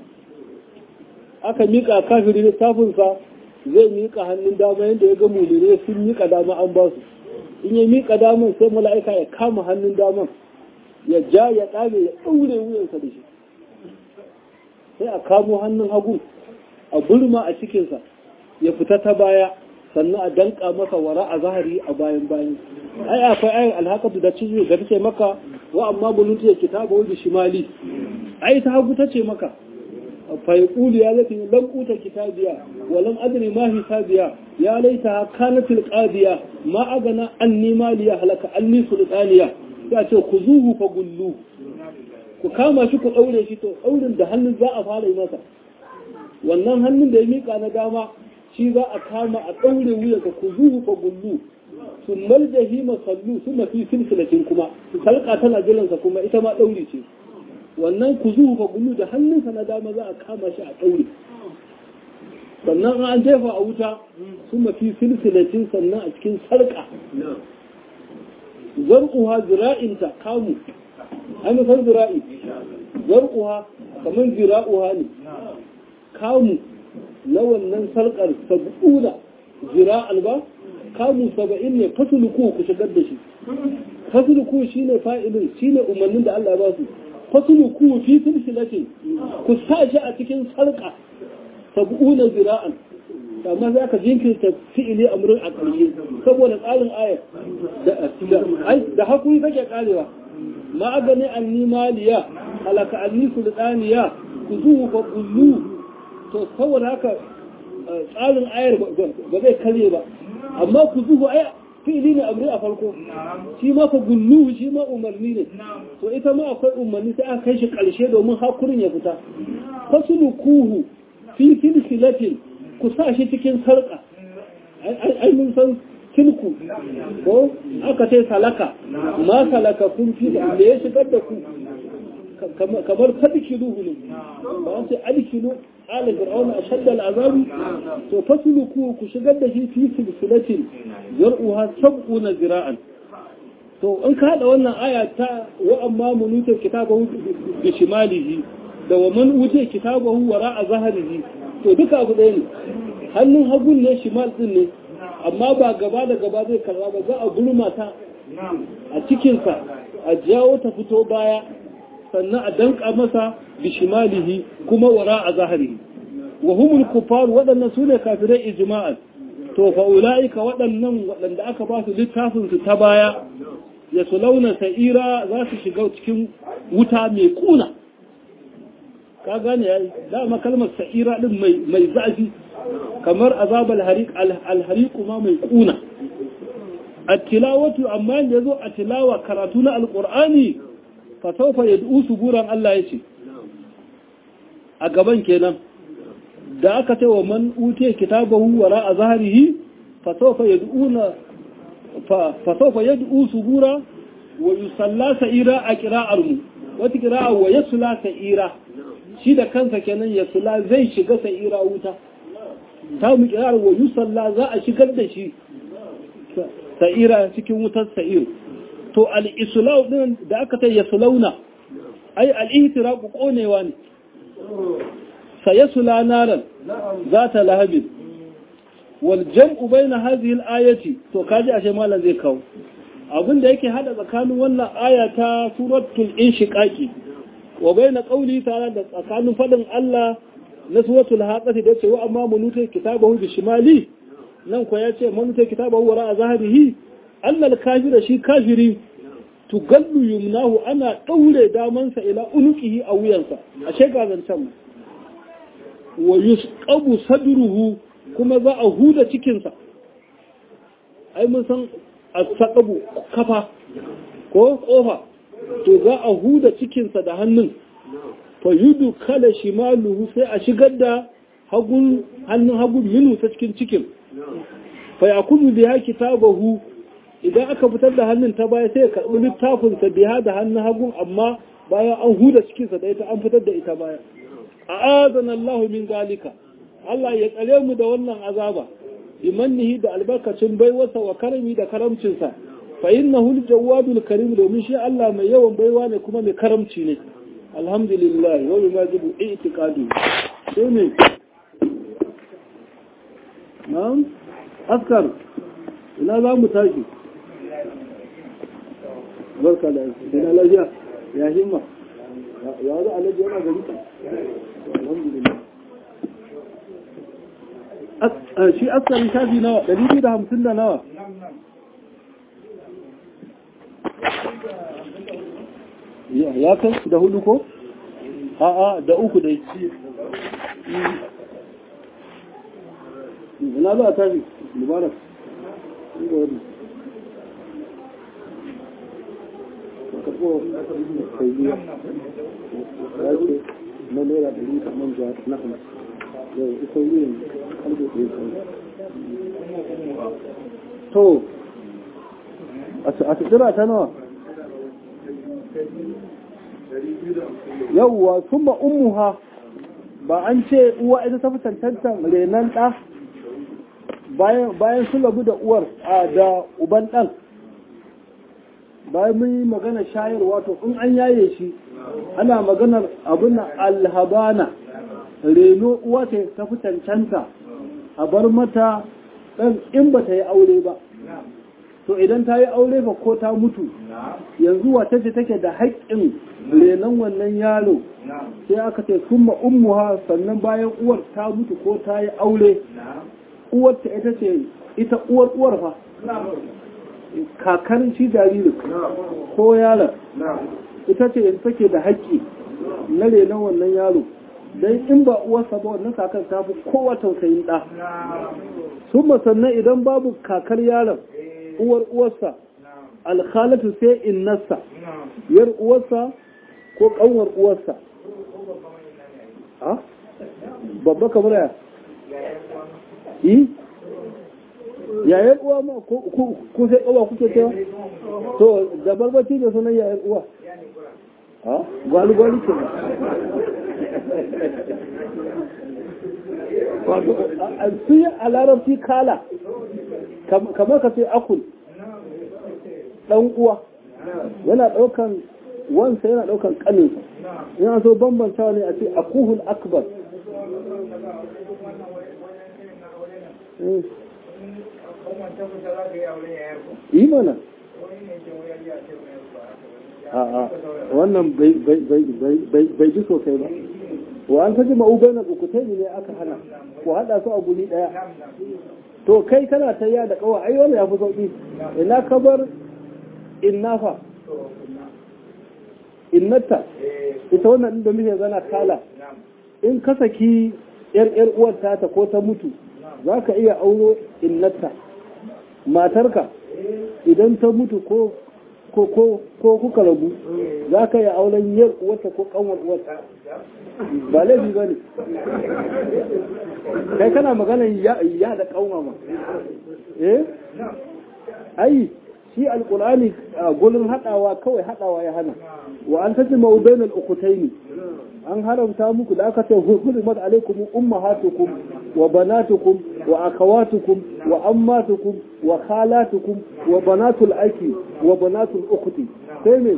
aka miƙa kafiri littafin sa zai miƙa hannun dama yadda ya ga mulire sun miƙa dama an ba su in ya miƙa daman sai mala'ika ya kama hannun daman ya ja ya ɗame ya ɗaure wuyansa da shi sai a kamo hannun hagu a burma a cikinsa ya fita ta baya sannan a danka masa wara a zahari a bayan bayan ai akwai ayin alhakatu da cizo da take maka wa amma buluntu ya kitaba wa shimali ai ta hagu tace maka fa yaqulu ya lati lam uta kitabiya wa lam adri ma hisabiya ya laita kanatil qadiya ma agana anni maliya halaka anni sultaniya ya ce ku zuhu fa gullu ku kama shi ku daure shi to daurin da hannun za a fara yi masa wannan hannun da ya mika na dama shi za a kama a ɗaure wuya ka ku zuhu fa gullu su maljahi masallu su mafi silsilatin kuma salka tana jiransa kuma ita ma ɗauri ce wannan ku zuhu fa gullu da hannunsa na dama za a kama shi a ɗaure sannan an jefa a wuta sun mafi silsilatin sannan a cikin sarƙa zar'uha zira'inta kamu an san zira'i zar'uha kamar zira'uha ne kamu na wannan sarƙar sab'una zira'al ba kamu saba'in ne fasuluku ku shigar da shi fasuluku shine fa'ilin shine umarnin da Allah ya ba su fasuluku fi silsilatin ku sa shi a cikin sarƙa sab'una zira'an amma za ka jinkirta fi'ili amrin a ƙarshe saboda tsarin ayar da hakuri kake karewa ma agani anni maliya halaka anni sultaniya ku zuhu fa kullu to saboda haka tsarin ayar ba zai kare ba amma ku zuhu ai fi'ili ne amri a farko shi ma fa gullu shi ma umarni ne to ita ma akwai umarni sai aka kai shi ƙarshe domin hakurin ya fita fasulukuhu fi silsilatin ku sa shi cikin sarƙa ai mun san silku ko aka ce salaka ma salaka kun fi da ya shigar da ku kamar fadikiluhu ne ba sai alkilu ala fir'aun ashadda al'azabi to fasluku ku shigar da shi fi silsilatin yar'uha sab'una zira'an to in ka hada wannan aya ta wa amma munuta kitabahu bi shimalihi da wa man wuce kitabahu wara'a zahrihi to duka abu ɗaya ne hannun hagun ne shimal din ne amma ba gaba da gaba zai karba ba za a gurma ta a cikinsa a jawo ta fito baya sannan a danka masa bishimalihi kuma wara a zahari wa humul kufar waɗannan su ne kafirai ijma'an to fa ulaika waɗannan waɗanda aka ba su littafin su ta baya ya su launa sa'ira za su shiga cikin wuta mai kuna ka gane yayi dama kalmar sa'ira din mai mai zafi kamar azabal hariq al hariq ma mai kuna at-tilawatu amma da yazo a tilawa karatu na alqur'ani fa sawfa yad'u suburan Allah yace a gaban kenan da aka ce wa man utiya kitabahu wara a zahrihi fa sawfa yad'una fa sawfa yad'u subura wa yusalla sa'ira a qira'ar mu wata qira'a wa yasla sa'ira shi da kansa kenan yasla zai shiga sa'ira wuta ta mu qira'ar wa yusalla za a shigar da shi sa'ira cikin wutar sa'ir to al-islau din da aka ta yaslauna ai al-ihtiraqu konewa ne sayasula naran zata lahabin wal jam'u baina hadhihi al-ayati to kaji ashe malam zai kawo abin da yake hada tsakanin wannan aya ta suratul inshiqaqi wa baina qawli ta'ala da tsakanin fadin Allah na suratul haqati da cewa amma munutai kitabahu bi shimali nan ko yace munutai kitabahu wara a zahirihi annal kafira shi kafiri tugallu yumnahu ana daure damansa ila unuqihi a wuyansa ashe ga zancan wa yusqabu sadruhu kuma za a huda cikinsa ai mun san asaqabu kafa ko kofa to za a huda cikinsa da hannun fa yudu kala shimaluhu sai a shigar da hagun hannun hagun minu ta cikin cikin fa yakunu biha kitabahu idan aka fitar da hannun ta baya sai ya karbi littafin sa biha da hannun hagun amma bayan an huda cikinsa da ita an fitar da ita baya a'adana Allah min zalika Allah ya tsare mu da wannan azaba bimannihi da albarkacin baiwarsa wa karami da karamcinsa fa innahu al-jawadul karim domin shi Allah mai yawan baiwa ne kuma mai karamci ne alhamdulillah wa yumajibu i'tiqadu sai ne na'am askar ina za mu tashi barka da ina lafiya ya himma ya za alaji yana gari alhamdulillah shi asalin shafi nawa ɗari biyu da hamsin da nawa ya kai da hudu ko? a'a da uku dai ina za a tashi mubarak inda wani karɓo kai biya ya ce na naira ɗari kamar zuwa na hamsin yau ita wuyin kalbe ɗaya kan to a tattara ta nawa yauwa sun ba ummuha ba an ce uwa ita ta fi cancantar renon ɗa bayan su labu da uwar da uban ɗan bayan mun yi magana shayarwa to in an yaye shi ana maganar abin alhabana reno uwa ta fi cancanta a bar mata ɗan in ba ta yi aure ba to idan ta yi aure ba ko ta mutu yanzu wata ce take da haƙƙin renon wannan yaro sai aka ce kuma ummuha sannan bayan uwar ta mutu ko ta yi aure uwar ta ita ce ita uwar uwar fa kakar shi jaririn ko yaron ita ce yanzu take da haƙƙi na renon wannan yaro don in ba uwarsa ba wannan kakar ta fi kowa tausayin ɗa sun sannan idan babu kakar yaron uwar uwarsa alkhalatu sai innarsa yar uwarsa ko kanwar uwarsa babba kamar ya yi yayan uwa ma ko sai kawa kuke cewa to da barbaci da sunan yayan uwa ha gwali gwali ke su yi a larabci kala kamar ka ce akul ɗan uwa yana ɗaukan wansa yana ɗaukan ƙaninsa yana so bambanta ne a ce akuhul akbar yi mana a'a wannan bai ji sosai ba wa an kaji ma'ubai na ukutai ne aka hana ku haɗa su a guri ɗaya to kai kana ta ya da kawa ai wannan ya fi sauki ina ka bar innafa innata ita wannan da muke gana kala in ka saki yar yar uwar ta ko ta mutu za ka iya auro innata matarka idan ta mutu ko ko ko ko kuka rabu za ka iya auren yar uwarta ko kanwar uwarta ba laifi ba ne kai kana magana ya da kauma ma eh ai shi alqur'ani gurin hadawa kawai hadawa ya hana wa an taji mawdain al-ukhtayn an haramta muku da aka ce hurmat alaikum ummahatukum wa banatukum wa akhawatukum wa ammatukum wa khalatukum wa banatul aki wa banatul ukhti sai ne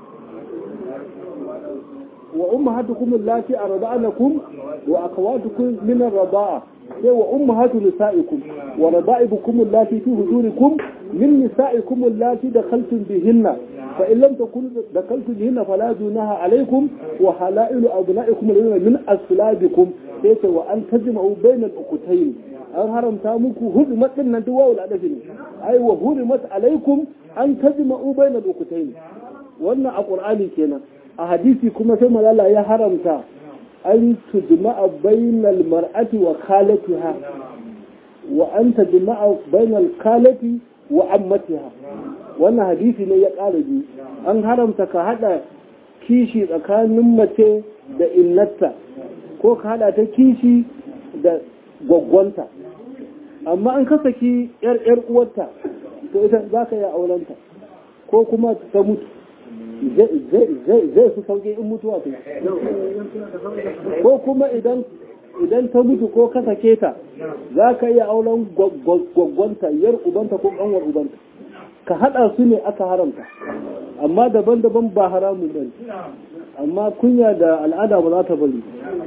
وأمهاتكم اللاتي أرضعنكم وأخواتكم من الرضاعة وأمهات نسائكم وربائبكم اللاتي في هجوركم من نسائكم اللاتي دخلتم بهن فإن لم تكونوا دخلتم بهن فلا جناح عليكم وحلائل أبنائكم الذين من أسلابكم sai wa an tajma'u bainal ukutayn an haramta muku hurmat din nan duwa wal adafi ai wa hurmat alaikum an tajma'u bainal ukutayn wannan a qur'ani kenan a hadisi kuma sai malala ya haramta an tujma'a bainal mar'ati wa khalatiha wa an tajma'a bainal khalati wa ammatiha wannan hadisi ne ya ƙara biyu an haramta ka hada kishi tsakanin mace da innata ko ka hada ta kishi da gwaggwanta amma an kasaki yar yar uwarta to ita za ka yi aurenta ko kuma ta mutu zai su sauke in mutuwa ta ko kuma idan idan ta mutu ko ka sake ta za ka iya auren gwaggwanta yar ubanta ko kanwar ubanta ka hada su ne aka haramta amma daban-daban ba haramun bane amma kunya da al'ada ba za ta bari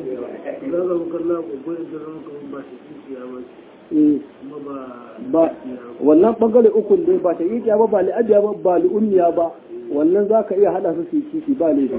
ba wannan bangare ukun dai ba ta yi ba ba li'abiya ba ba li'unniya ba wannan za ka iya hada su su kishi ba laifi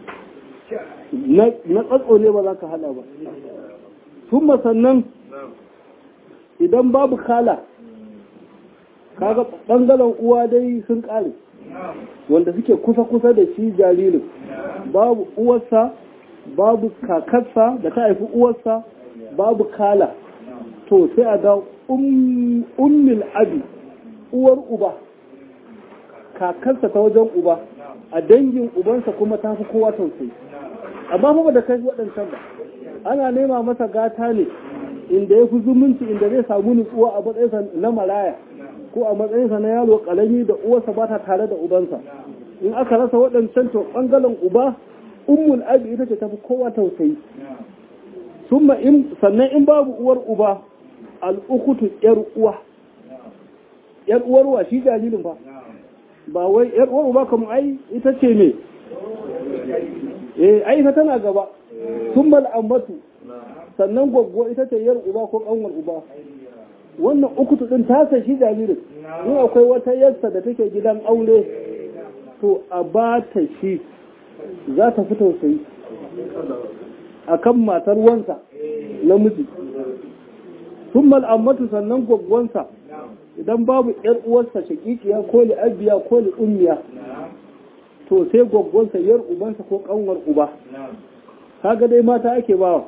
na tsatso ne ba za ka hada ba sun sannan idan babu kala kaga bangaren uwa dai sun kare wanda suke kusa-kusa da shi jaririn babu uwarsa babu kakarsa da ta haifi uwarsa babu kala to sai a ga ummil abi uwar uba kakarsa ta wajen uba a dangin ubansa kuma ta fi kowa tausayi amma fa da kai waɗancan ba ana nema masa gata ne inda ya fi zumunci inda zai samu nutsuwa a matsayinsa na maraya ko a matsayinsa na yaro ƙarami da uwarsa ba ta tare da ubansa in aka rasa waɗancan to ɓangaren uba ummul abi ita ce tafi kowa tausayi summa in sannan in babu uwar uba al'ukutu yar uwa yar uwar wa shi jaririn fa ba wai yar uwar uba kamar ai ita ce me eh ai ita tana gaba summa al'ammatu sannan gwaggwa ita ce yar uba ko kanwar uba wannan ukutu din ta sa shi jaririn in akwai wata yarsa da take gidan aure to a ba ta shi za ta fi tausayi a kan matar wansa namiji sun mal'ammatu sannan gwaggwansa idan babu ‘yar uwarsa shakikiya ko li'abiya ko li'ummiya to sai gwaggwansa yar ubansa ko kanwar uba kaga dai mata ake bawa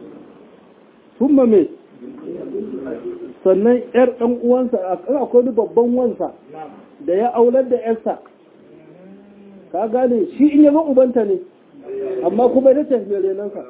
sun me sannan ‘yar ɗan uwansa a akwai babban wansa da ya aular da ‘yarsa ka gane shi in yaga ubanta ne amma kuma ita ce mai renansa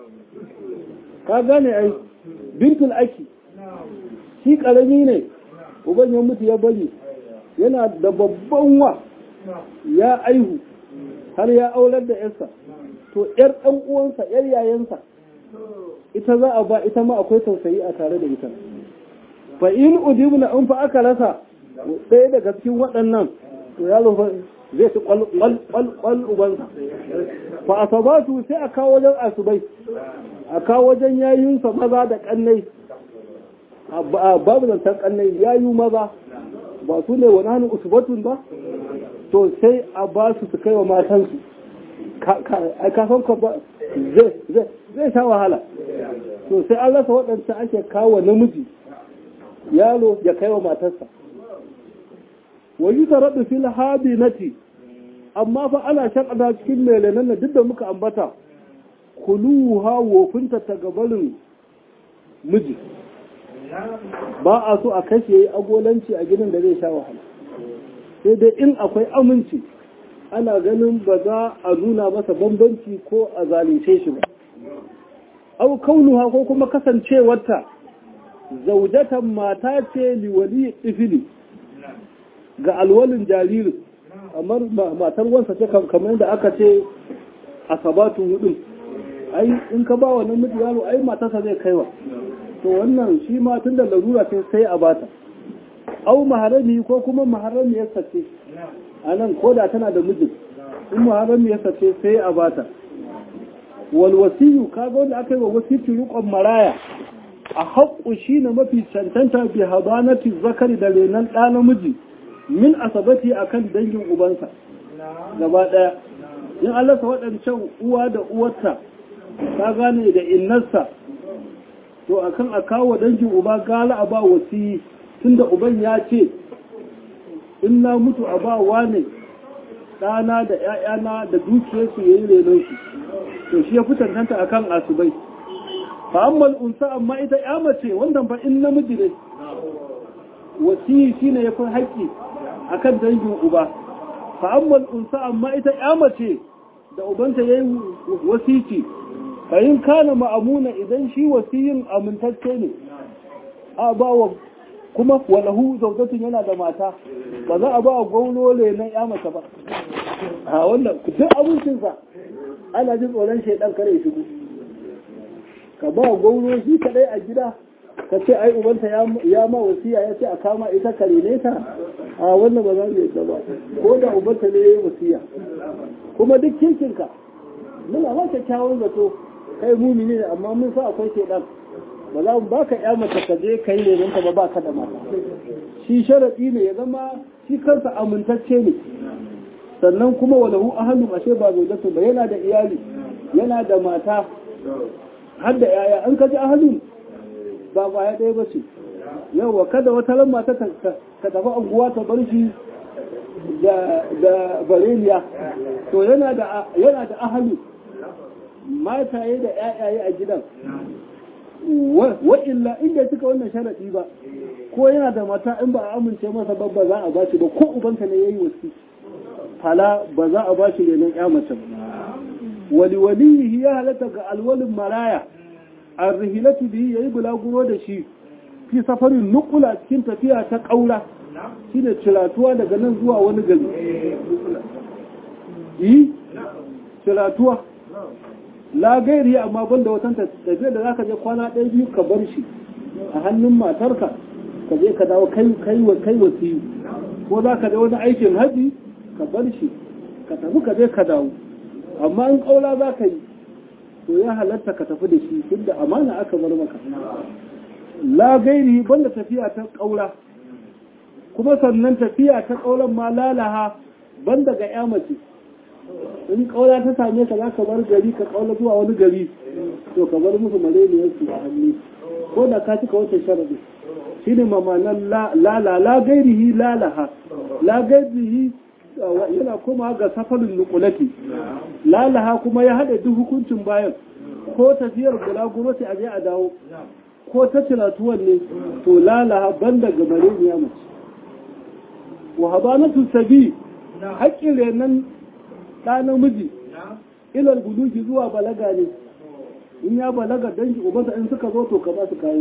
ka gane ai bintul aki shi karami ne uban ya mutu ya bari yana da babban wa ya aihu har ya aular da yarsa to yar dan uwansa yar yayansa ita za a ba ita ma akwai tausayi a tare da ita fa in udibna in fa aka rasa ɗaya daga cikin waɗannan to yaro zai ci kwal ubansa fa asabatu sai a kawo wajen asubai a kawo wajen yayinsa maza da kannai babu zantar kannai yayu maza ba su ne wani hannun usubatun ba to sai a ba su su kai wa matansu a kasan ka ba zai sha wahala to sai an rasa waɗanda ake kawo namiji yaro ya kai wa matarsa wayi taraɗu fil habinati amma fa ana shaƙada cikin melenan na duk da muka ambata kuluha wofinta ta gabarin miji ba a so a kashe agolanci a gidan da zai sha wahala sai dai in akwai aminci ana ganin ba za a nuna masa bambanci ko a zalunce shi ba au kaunuha ko kuma kasancewarta zaujatan mata ce liwali ifili ga alwalin jaririn kamar matar wansa ce kamar da aka ce a sabatun hudun ai in ka ba wa namiji yaro ai matarsa zai kaiwa to wannan shi ma tun da larura ce sai a bata au maharami ko kuma maharami ya sace a nan ko da tana da mijin in maharami ya sace sai a bata wal wasiyu kaga wanda aka yi wa wasiyyu rukon maraya a haƙƙu shi ne mafi cancanta bi habanati zakari da renon ɗa namiji min asabati akan dangin ubansa gaba ɗaya in Allah sa waɗancan uwa da uwarta ta gane da innarsa to akan a kawo dangin uba gala a ba wasiyi tunda uban ya ce in na mutu a ba wane ɗana da ‘ya'yana da dukiyarsu ya yi renonsu to shi ya fi tantanta akan asubai fa'ammal unsa amma ita ya mace wanda ba in namiji ne wasiyi shine ya fi haƙƙi akan dangin uba fa'ammal unsa amma ita ya mace da ubanta ya yi wasici fahim kana ma'amuna idan shi wasiyin amintacce ne a ba wa kuma walahu zautatun yana da mata ba za a ba wa gaunole na ya mace ba a wannan duk abincinsa ana jin tsoron shaidan kare shigo ka ba gauro shi kadai a gida ka ce ai ubanta ya ma wasiya ya ce a kama ita kare ne ta a wannan ba za mu yi ba ko da ubanta ne ya yi wasiya kuma duk kirkinka muna ma kyakkyawan zato kai mumini ne amma mun sa akwai shaidan ba za mu baka ya mace ka je kai ne ka ba baka da mata shi sharadi ne ya zama shi kansa amintacce ne sannan kuma walahu ahalu ashe ba zaujatu ba yana da iyali yana da mata har da yaya an kaji ahalin ba kwaya ɗaya ba ce yawa kada wata ran mata ta tafi anguwa ta bar shi da bareniya to yana da ahalu mataye da yayaye a gidan wa'illa inda suka wannan sharaɗi ba ko yana da mata in ba a amince masa ba ba za a ba shi ba ko ubanta ne ya yi wasu fala ba za a ba shi renon ya mace ba wali walihi ya halatta ga alwalin maraya a rihilatu bihi ya yi bulaguro da shi fi safarin nukula cikin tafiya ta ƙaura shi ne ciratuwa daga nan zuwa wani gari yi ciratuwa la gairi amma banda watan tafiyar da zaka je kwana ɗaya biyu ka bar shi a hannun matarka ka je ka dawo kai kai wa kai wasiyu ko za ka je wani aikin haji ka bar shi ka tafi ka je ka dawo amma in kaula za ka yi to ya halatta ka tafi da shi tunda amana aka bar maka la gairi banda tafiya ta kaula kuma sannan tafiya ta kaulan ma lalaha banda ga ya mace in kaula ta same ka za ka bar gari ka kaula zuwa wani gari to ka bar musu maleniyar su a hannu ko da ka cika wata sharadi shi ne mamanan lala la gairihi lalaha la gairihi yana kuma ga safarin nukulati lalaha kuma ya haɗa duk hukuncin bayan ko tafiyar bulaguro sai a je a dawo ko ta tilatuwan ne to lalaha banda ga maleniya mace wa habanatu sabi haƙƙin renan ɗa namiji ilal buluki zuwa balaga ne in ya balaga dangi ubansa in suka zo to ka ba su kayan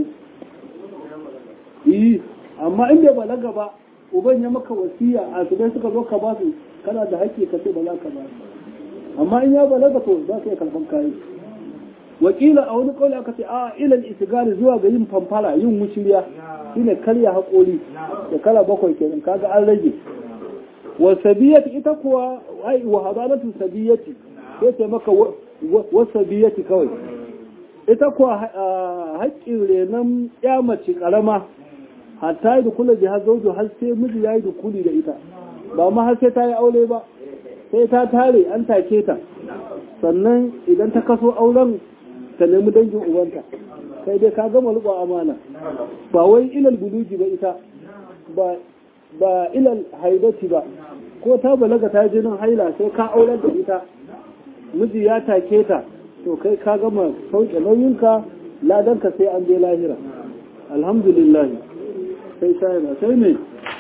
yi amma in bai balaga ba uban ya maka wasiya a su dai suka zo ka ba su kana da haƙƙi ka ce ba za ka ba amma in ya balaga to za ka iya karɓan kayan wakila a wani kawai aka ce a ilal isigari zuwa ga yin famfara yin wuciriya shine karya haƙori da kala bakwai kenan kaga an rage wa sabiyati ita kuwa ai wa hadanatu sabiyati sai ce maka wa sabiyati kawai ita kuwa haƙƙin renon ya mace ƙarama hatta yi da kula jihar zaujo har sai miji ya yi da kuli da ita ba ma har sai ta yi aure ba sai ta tare an take ta sannan idan ta kaso auren ta nemi dangin ubanta sai dai ka gama riƙon amana ba wai ilal buluji ba ita ba ba ilal haidati ba ko ta balaga ta jinin haila sai ka aurar da ita miji ya take ta to kai ka gama sauke nauyinka ladanka sai an je lahira alhamdulillah sai shayana sai me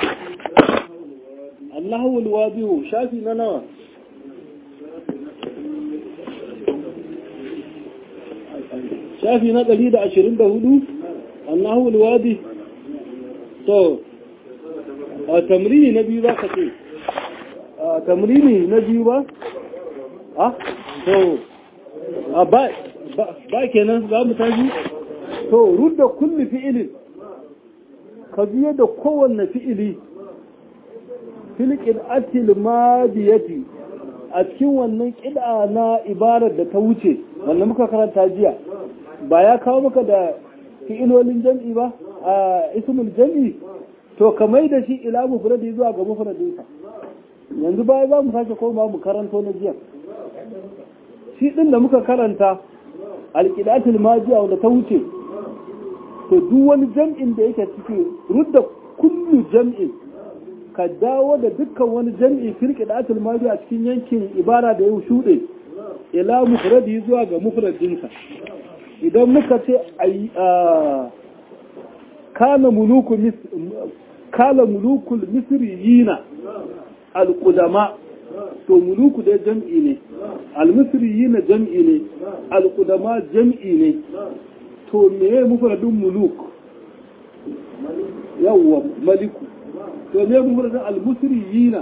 Allahu alwadihu shafi na nawa shafi na 124 Allahu alwadi to a tamrini na biyu za ka ce a tamrini na biyu ba a to a ba kenan za mu tashi to rudda kulli fi'ilin ka biye da kowanne fi'ili filƙin atil madiyati a cikin wannan ƙida na ibarar da ta wuce wanda muka karanta jiya ba ya kawo maka da fi'ilolin jam'i ba a ismul jam'i to ka mai da shi ila mufradi zuwa ga mufradinsa yanzu baya za mu sake koma mu karanto na jiya shi din da muka karanta alqidatul majiya wanda ta wuce to duk wani jam'in da yake ciki rudda kullu jam'in ka dawo da dukkan wani jam'i fil qidatul majiya cikin yankin ibara da ya shuɗe ila mufradi zuwa ga mufradinsa idan muka ce kana muluku kala mulukul misriyina alqudama to muluku dai jam'i ne almisriyina jam'i ne alqudama jam'i ne to meye mufradin muluk yawwa maliku to meye mufradin almisriyina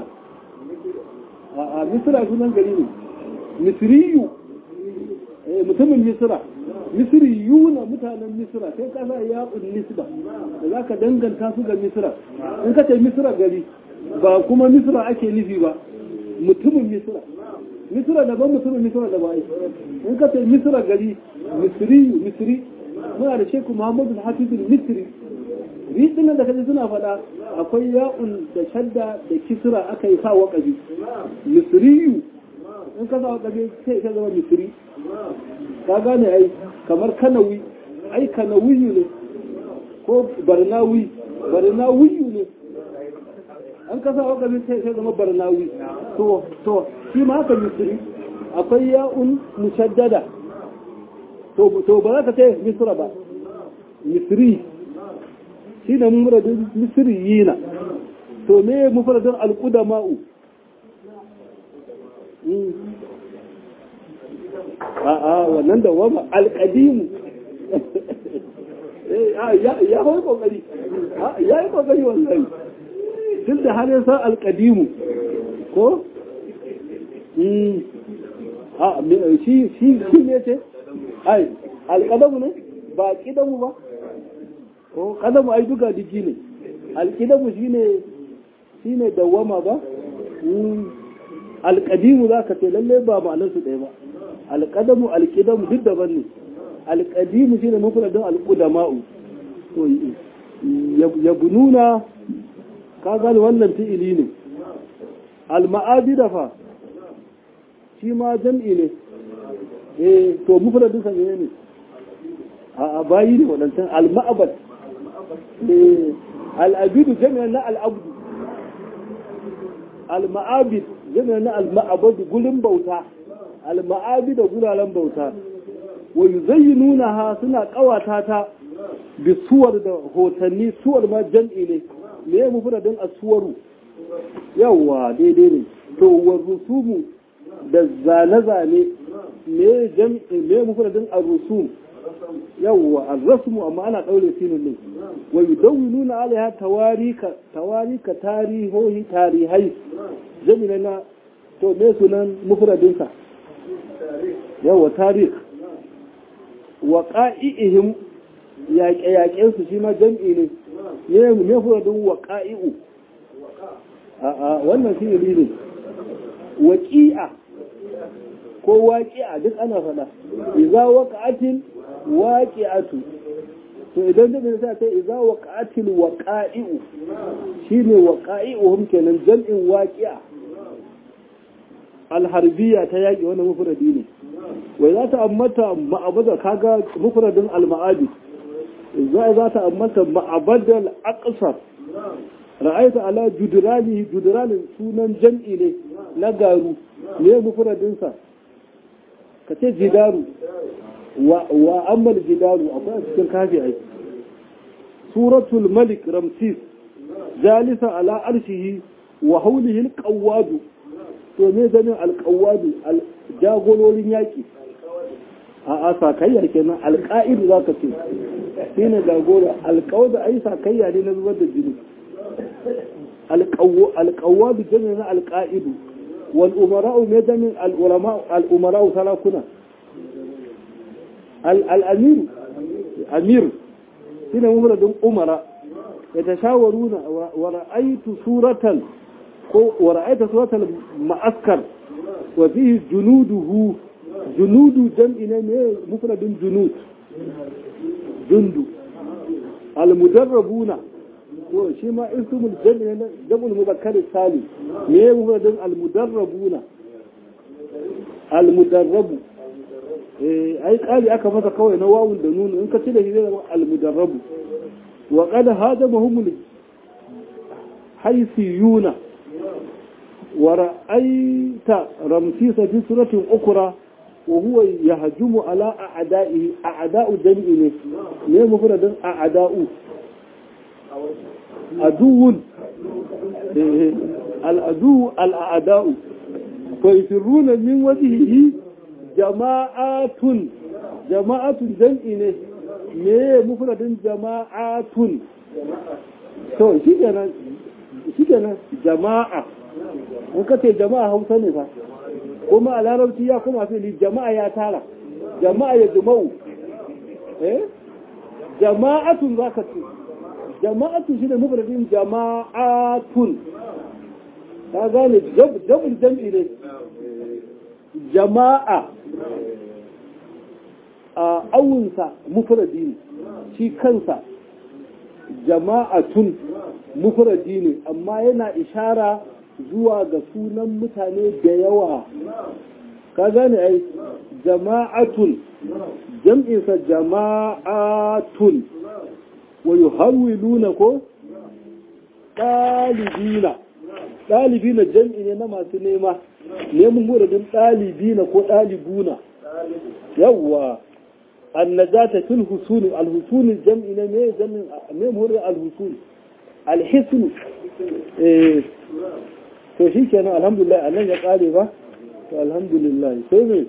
a misra sunan gari ne misriyu mutumin misra misri yuna mutanen misra sai ka sa yaƙun nisba da za ka danganta su ga misra in ka ce misra gari ba kuma misra ake nufi ba mutumin misra misra daban mutumin misra da bai in ka ce misra gari misri misri muna da sheku muhammadu hafizul misri riɗin da kaji suna faɗa akwai ya'un da shadda da kisra aka yi sa waƙabi misriyu in ka sa waƙabi sai ka zama misri ka gane ai kamar kanawi ai kanawiyu ne ko barnawi barnawiyu ne an kasa wakabin sai sai zama barnawi to to shi ma haka misri akwai ya'un mushaddada to to ba za ka ce misra ba misri shi ne muradin misriyina to me mufradin alqudama'u a'a wannan da wama alƙadimu ya hau kokari ya yi kokari wallahi tun da har yasa alƙadimu ko a shi shi shi ne ce ai alƙadamu ne ba ƙidamu ba ko ƙadamu ai duka digi ne alƙidamu shine shine dawama ba alƙadimu za ka ce lallai ba ma'anarsu ɗaya ba alƙadamu alƙidamu duk daban ne alƙadimu shine mafradin alƙudama'u to ya bununa ka gani wannan fi'ili ne alma'abida fa shi ma jam'i ne eh to mufradin sa ne ne a bayi ne wadancan alma'abad eh al'abidu jami'an na al'abdu al-ma'abid jami'an na al-ma'abad gulin bauta al-ma'abida guraren bauta wa yuzayyinunaha suna kawata ta bi suwar da hotanni suwar ma jam'i ne me ya mufradin aswaru yawa daidai ne to wa rusumu da zane-zane me jam'i me mufradin ar-rusum yawwa ar-rasmu amma ana daure sinin ne wa yudawwinuna alaiha tawarika tawarika tarihohi tarihai jami'a na to me sunan mufradin sa yawwa tarikh wa qa'ihim yaƙe-yaƙen su shi ma jam'i ne ne mufradin wa qa'i'u a a wannan shi ne waqi'a ko waqi'a duk ana faɗa idza waqa'atil waƙi'atu to idan da sai ta iza waqa'atil waqa'i'u shine waqa'i'uhum kenan jam'in waqi'a alharbiya ta yaƙi wannan mufradi ne wai za ta ammata ma'abada kaga mufradin alma'abi za za ta ammata ma'abadal aqsar ra'aita ala judrani judranin sunan jam'i ne na garu ne mufradin sa kace jidaru wa ammal jidaru akwai cikin kafi ai suratul malik ramsis jalisa ala arshihi wa haulihi alqawwad to me zanin alqawwad jagolorin yaki a a sakayya kenan alqa'id zaka ce shine jagora alqawd ai sakayya ne na zubar da jini alqawwad jami'in alqa'id wal umara'u me zanin al ulama al umara'u salakuna الأمير أمير هنا مفرد أمراء يتشاورون ورأيت سورة ورأيت سورة المعسكر وفيه جنوده جنود جمع مفرد جنود جند المدربون shi ma ismul jami'i na jam'ul muzakkar salim me mufradin al-mudarrabuna al-mudarrabu ai kali aka masa kawai na wawun da nunu in ka ci da shi zai zama almudarrabu wa qad hada mahumul haysiyuna wa ra'aita ramsisa fi suratin ukra wa huwa yahjumu ala a'da'ihi a'da'u jam'i ne ne mufradin a'da'u aduwun al-adu al-a'da'u fa yusirruna min wajhihi jama'atun jama'atun jam'i ne me mufradin jama'atun to shi kenan shi kenan jama'a in ka ce jama'a hausa ne fa kuma a larabci ya kuma fili jama'a ya tara jama'a ya juma'u eh jama'atun za ka ce jama'atun shi ne mufradin jama'atun ka gane jam'in jam'i ne jama'a a awunsa mufradi ne shi kansa jama'atun mufradi ne amma yana ishara zuwa ga sunan mutane da yawa ka gane ai jama'atun jam'insa jama'atun wa yuhawwiluna ko ɗalibina ɗalibina jam'i ne na masu nema neman muradin ɗalibina ko ɗalibuna yawwa annajata fil husuni alhusuni jam'i ne me jam'in me muradin alhusuni alhisnu eh to shi kenan alhamdulillah anan ya kare ba to alhamdulillah sai me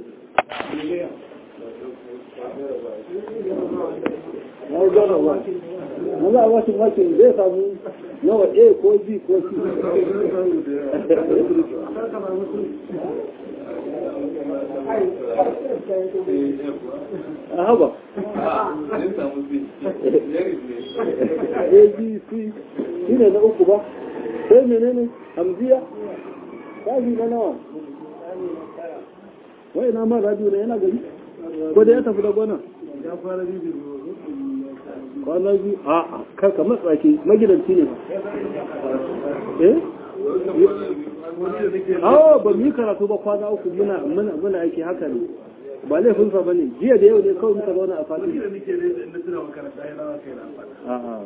na gana ba na za a wasu makin zai samu nawa a ko b ko c a haba abc shi ne na uku ba sai menene hamziya shafi na nawa wai na ma radio ne yana gari ko da ya tafi da gwana kwana biyu a kar ka matsa ke magidanci ne ba eh awo ba mu yi karatu ba kwana uku muna muna muna aiki haka ne ba laifin sa bane jiya da yau ne kawai muka zauna a fadi a'a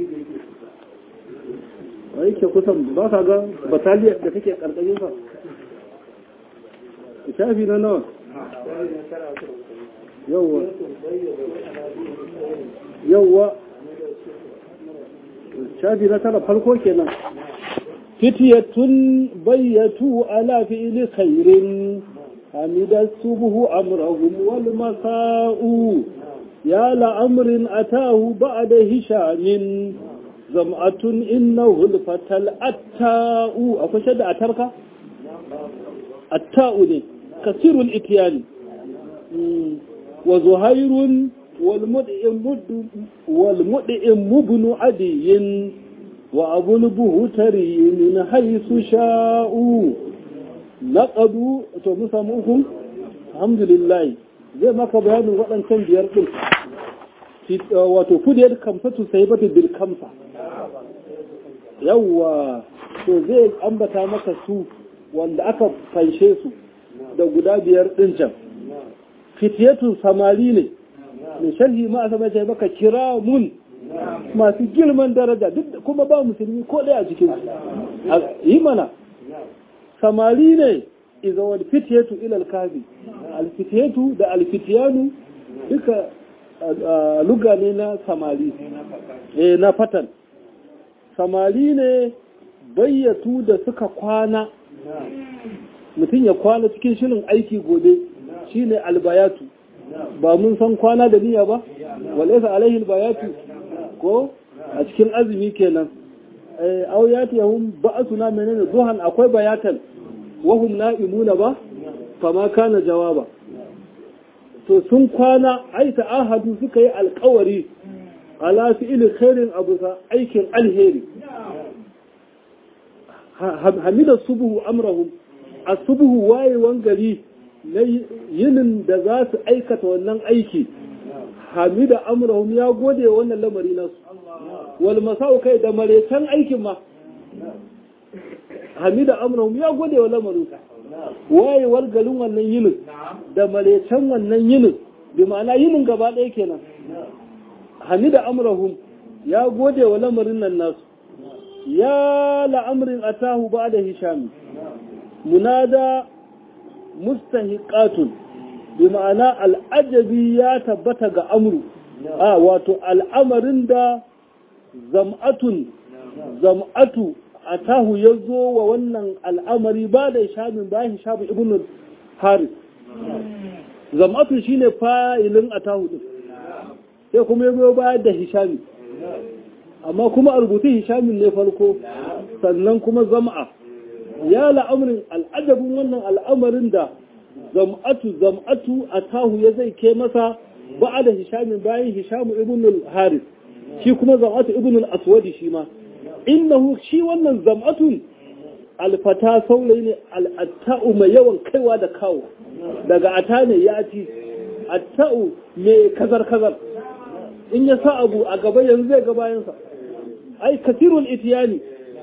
wai ke kusan ba ka ga bataliyar da kake karkashin sa shafi na nawa yawwa yawwa shafi na tara farko kenan fitiyatun bayyatu ala fi'li khairin hamida subuhu amrahum wal masa'u ya la amrin atahu ba'da hishamin zam'atun innahu al-fatal atta'u akwai shadda atarka atta'u ne kasirul ityani wa zuhairun والمدئم ابن عدي وأبو البهتري من حيث شاءوا لقدوا تمسموهم الحمد لله zai maka bayanin waɗancan biyar ɗin wato kudiyar kamsatu sai bata bil kamsa yawwa to zai ambata maka su wanda aka fanshe su da guda biyar ɗin can fitiyatun samari ne mai sharhi ma a sama maka kira mun masu girman daraja duk kuma ba musulmi ko ɗaya a cikin yi mana samari ne iza wal fitiyatu ilal kafi alfitiyatu da alfitiyanu duka luga ne na samari eh na fatan samari ne bayyatu da suka kwana mutum ya kwana cikin shirin aiki gobe shine albayatu ba mun san kwana da niyya ba walaysa alaihi albayatu ko a cikin azumi kenan eh aw yatihum ba'suna menene zuhan akwai bayatan wahum na'imuna ba fama kana jawaba to sun kwana ai ta'ahadu suka yi alkawari ala fi'il khairin abusa aikin alheri hamida subuhu amrahum asubuhu wayewan gari na yinin da za su aikata wannan aiki hamida amrahum ya gode wannan lamari nasu wal masau kai da maretan aikin ma hamida amrahum ya gode wa lamarin wayewar garin wannan yinin da maretan wannan yinin bi ma'ana yinin gaba ɗaya kenan hamida amrahum ya gode wa lamarin nan nasu ya la'amrin atahu ba da hishami munada mustahiqatun bi ma'ana al'ajabi ya tabbata ga amru a wato al'amarin da zam'atun zam'atu atahu ya zo wa wannan al'amari ba da hishamin bayan hishamu ibn haris zam'atun shine fa'ilin atahu din sai kuma ya zo bayar da hishami amma kuma a rubutu hishamin ne farko sannan kuma zam'a ya la'amarin al'ajabin wannan al'amarin da zam'atu zam'atu a tahu ya zai ke masa ba da hishamin bayan hishamu ibn haris shi kuma zam'atu ibn aswadi shi ma innahu shi wannan zam'atun alfata saurayi ne al'atta'u mai yawan kaiwa da kawo daga ata ne ya ci atta'u mai kazar-kazar in ya sa abu a gaba yanzu zai ga bayansa ai kasirul itiyani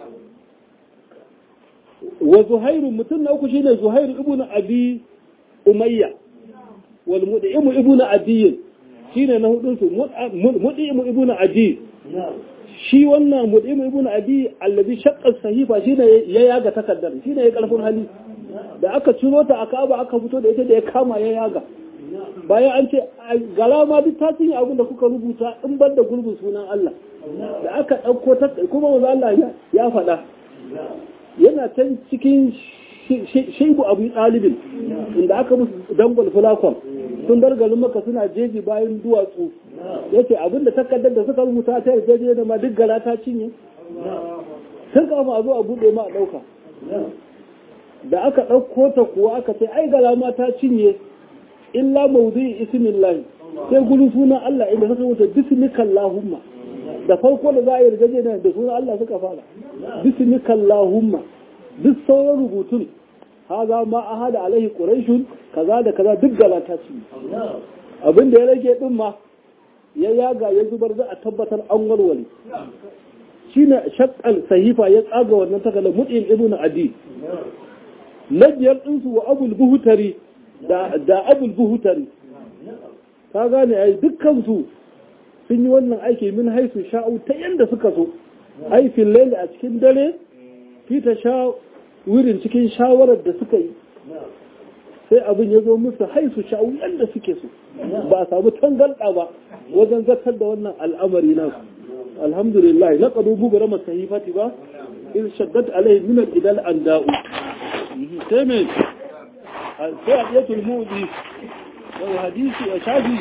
wa zuhairu mutum na uku shine zuhairu ibn abi umayya wal mud'imu ibn adiy shine na hudun su mud'imu ibn adiy shi wannan mud'imu ibn adiy allazi shaqqa sahifa shine ya yaga takaddar shine ya karfin hali da aka ciro ta aka aba aka fito da ita da ya kama ya yaga bayan an ce galama duk ta cinye abin da kuka rubuta in bar da gurbin sunan Allah da aka ɗauko ta kuma wanzu Allah ya faɗa yana can cikin shaibu abu ɗalibin inda aka musu dangon fulakon sun bar garin maka suna jeji bayan duwatsu ya ce abinda takardar da suka rubuta ta yarjeje da ma duk gara ta cinye sun kama a zo a buɗe ma a ɗauka da aka ɗauko ta kuwa aka ce ai galama ta cinye illa mawdu'i ismillahi sai gurin sunan Allah inda suka wuce bismikallahumma da farko da za a yi rigajena da sunan Allah suka fara bismikallahumma duk sauran rubutun haza ma a hada alaihi quraishun kaza da kaza duk galata ce abin da ya rage din ma ya yaga ya zubar za a tabbatar an walwale shine shaqqal sahifa ya tsaga wannan takala mut'im ibnu adi na biyar ɗinsu wa abul buhutari da abul buhutari ka gane ai dukkansu sun yi wannan aiki min haisu sha'u ta yadda suka so aifin laili a cikin dare fita sha wurin cikin shawarar da suka yi sai abin ya zo musu haisu sha'u yadda suke so ba a samu tangarɗa ba wajen zakar da wannan al'amari nasu alhamdulillah na ƙadu bubura masahifati ba in shaddat alaihi min al-idal an da'u sai mai sai a ɗaya tulmudi wani hadisi a shafi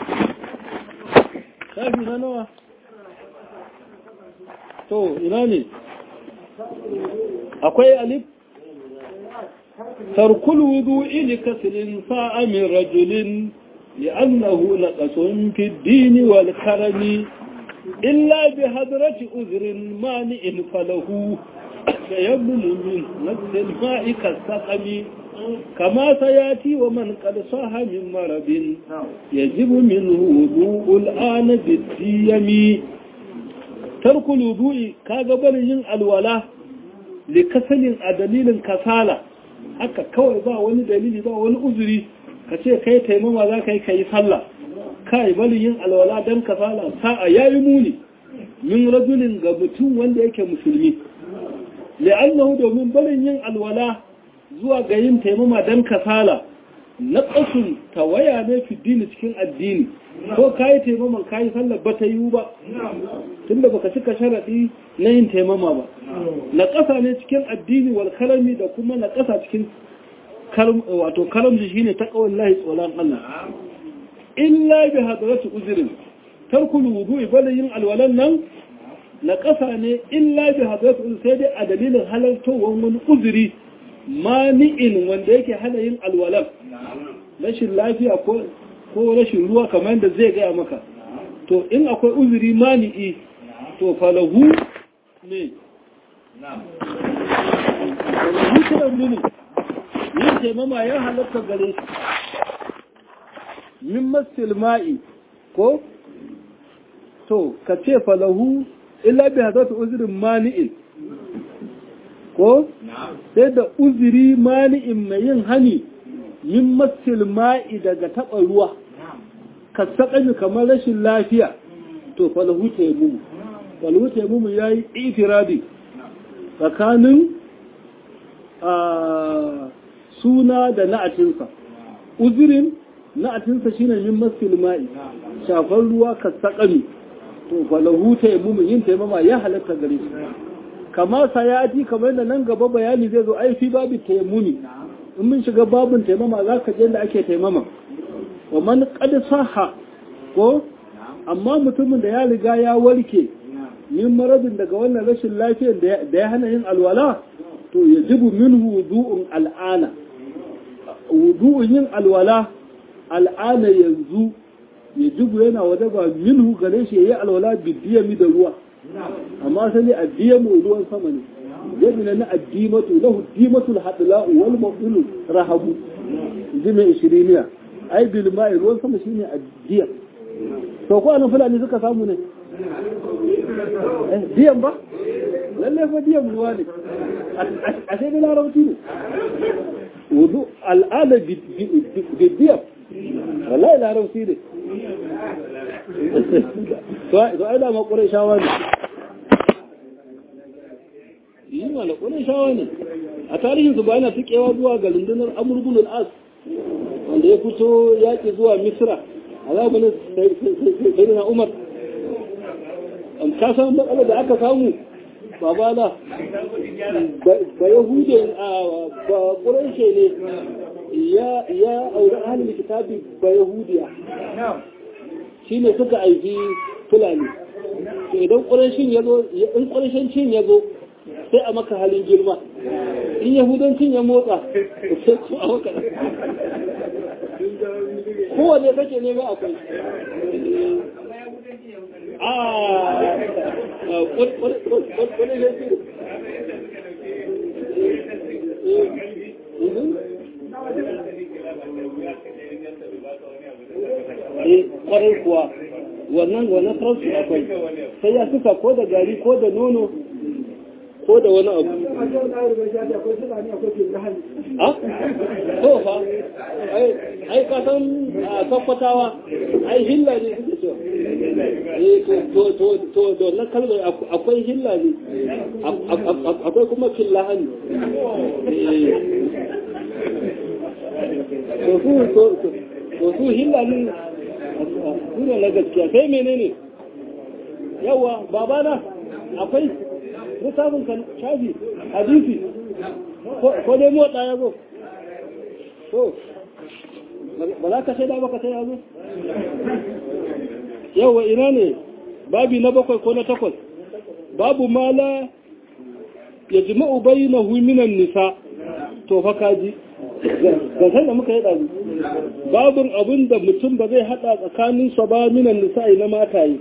shafi na nawa to ina ne akwai alif tarkul wudu'i li kasrin sa'a min rajulin li'annahu naqasun fi ad-din wal karami illa bi hadrati uzrin mani'in falahu تيمم من نفس الماء كالسقم كما سياتي ومن قد صاح من مرض يجب منه وضوء الآن بالديم ترك الوضوء كاغبر ين الولاء لكسل دليل كسالة haka kawai ba wani dalili ba wani uzuri ka ce kai taimama za ka yi ka yi sallah kai bari yin alwala don kasala sa'a ya yi muni min rajulin ga mutum wanda yake musulmi li'annahu domin barin yin alwala zuwa ga yin taimama dan kasala na ƙasun tawaya ne fi dini cikin addini ko kayi taimaman kayi sallar ba ta yiwu ba tunda baka cika sharaɗi na yin taimama ba na ƙasa ne cikin addini wal kalami da kuma na ƙasa cikin wato karamji shine ta ƙawar lahi tsoron Allah illa bi hadaratu uzurin tarkul wudu'i bada yin alwalan nan na ƙasa ne illa bi hadaratu sai dai a dalilin halartowar wani uzuri mani'in wanda yake hana yin alwalan rashin lafiya ko rashin ruwa kamar yadda zai gaya maka to in akwai uzuri mani'i to falahu ne falahu kiran mini yin taimama ya halatta gare shi min masil ma'i ko to ka ce falahu illa bi hadatu uzrin mani'in ko sai da uzuri mani'in mai yin hani min masil ma'i daga taɓa ruwa ka saƙami kamar rashin lafiya to falahu taimumu falahu taimumu ya yi itiradi tsakanin suna da na'atinsa uzurin na'atinsa shine min masil ma'i shafar ruwa ka saƙami to falahu taimumu yin taimama ya halatta gare shi kama sayati kamar da nan gaba bayani zai zo ai fi babu taimuni in mun shiga babun taimama za ka je da ake taimama wa man qad saha ko amma mutumin da ya riga ya warke min maradin daga wannan rashin lafiyar da ya hana yin alwala to yajibu minhu wudu'un al'ana wudu'un yin alwala al'ana yanzu yajibu yana wadaba minhu gare shi yayi alwala bidiyami da ruwa amma sai addiyamu ruwan sama ne yadda na addimatu lahu dimatul hadla wal mabdul rahabu jimi ishiriniya ai bil ma'i ruwan sama shine addiyam to ko anan fulani suka samu ne eh diyan ba lalle fa diyan ruwa ne a sai da larabci ne wudu al'ada bi diyam wallahi larabci ne to ai da makurai shawa ne yi mana kunin shawa ne a tarihin su bayan tukewa zuwa ga rundunar amurgun al'as wanda ya fito yaƙi zuwa misra a zamanin sai na umar ka san matsalar da aka samu babala ba yahude ba ƙuraishe ne ya auri ahalin kitabi ba yahudiya shi ne suka aiki fulani idan ƙurashin ya zo in ƙurashin cin ya zo sai a maka halin girma in yahudancin ya motsa sai ku a waka kowane kake nema akwai a wani gaji kwarai kuwa wannan wannan farsu akwai sai ya suka ko da gari ko da nono ko da wani abu a to fa ai ka san a tabbatawa ai hilla ne suke cewa eh to to to to na kalmar akwai hilla ne akwai kuma killahani to su to to su hilla ne sune na gaskiya sai menene yawa babana akwai littafin kan shafi hadisi ko dai motsa ya zo to ba za ka shaida ba ka sai ya zo yawa ina ne babi na bakwai ko na takwas babu mala ya jima'u bayyanahu minan nisa to fa kaji ga san da muka yi ɗazu babin abin da mutum ba zai haɗa tsakaninsa ba minan nisa'i na mataye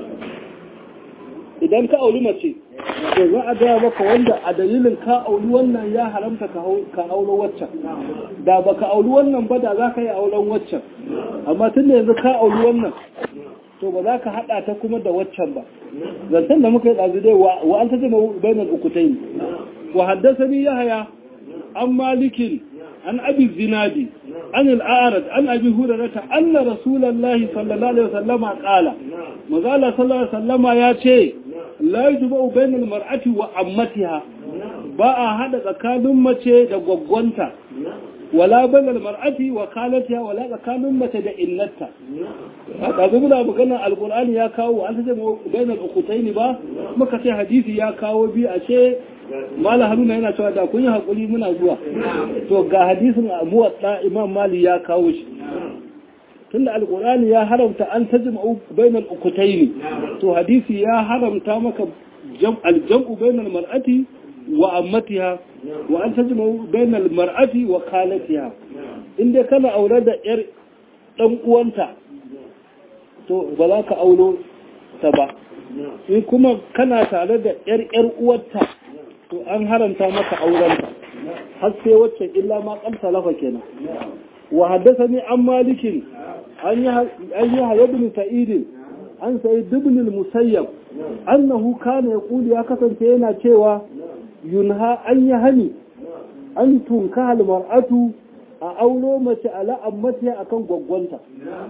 idan ka auri mace to za a gaya maka wanda a dalilin ka auri wannan ya haramta ka auri waccan da ba ka auri wannan ba da za ka yi auren waccan amma tun da yanzu ka auri wannan to ba za ka haɗa ta kuma da waccan ba zancen da muka yi ɗazu dai wa an ta jama bainar ukutai wa haddasa ni ya haya an malikin an abi zinadi an al'arad an abi hurarata anna rasulallahi sallallahu alaihi wasallama qala mazala sallallahu alaihi wasallama ya ce la yujma'u bainal mar'ati wa ammatiha ba a hada tsakanin mace da gwaggwanta wala bainal mar'ati wa khalatiha wala tsakanin mace da illata haka zuwa da magana alqur'ani ya kawo an ta bainal ukhtayn ba muka ce hadisi ya kawo bi a ce mala haruna yana cewa da kun yi hakuri muna zuwa to ga hadisin muwadda imam mali ya kawo shi tunda alkur'ani ya haramta an tajma'u bainal ukutaini to hadisi ya haramta maka aljam'u bainal mar'ati wa ammatiha wa an tajma'u bainal mar'ati wa khalatiha inda kana aure da yar dan uwanta to ba za ka aulo ta ba in kuma kana tare da yar yar uwarta to an haramta maka aurenta har sai wacce illa ma kamta lafa kenan wa haddathani an malikin an yi haya bin sa'idin an sayi dubnil musayyab annahu kana yaqulu ya kasance yana cewa yunha an yi hani an tunka mar'atu a auro mace ala ammatiya akan gwaggwanta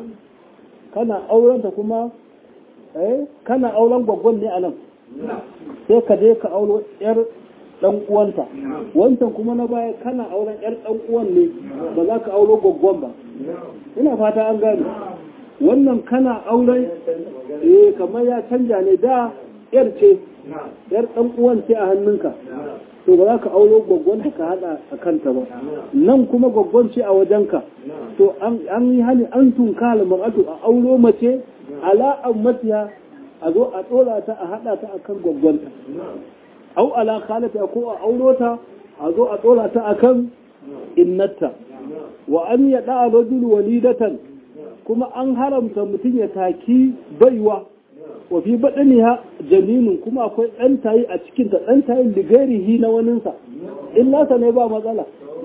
kana aurenta kuma eh kana auren gwaggwan ne anan sai ka je ka auro yar dan uwanta wancan kuma na baya kana auren yar dan uwan ne ba za ka auro gwaggwan ba ina fata an gane wannan kana auren eh kamar ya canja ne da yar ce yar dan uwan ce a hannunka to ba za ka auro gwaggwan ka hada a kanta ba nan kuma gwaggwan ce a wajenka to an yi hani an tunka almar'atu a auro mace ala ammatiya a zo a tsora ta a hada ta akan gwaggwanta au ala khalata ko a auro ta a zo a tsora ta akan innata wa an yada rajul walidatan kuma an haramta mutum ya taki baiwa wa fi badaniha jaminun kuma akwai ɗan tayi a cikin ta ɗan tayi ligairihi na waninsa in nasa ne ba matsala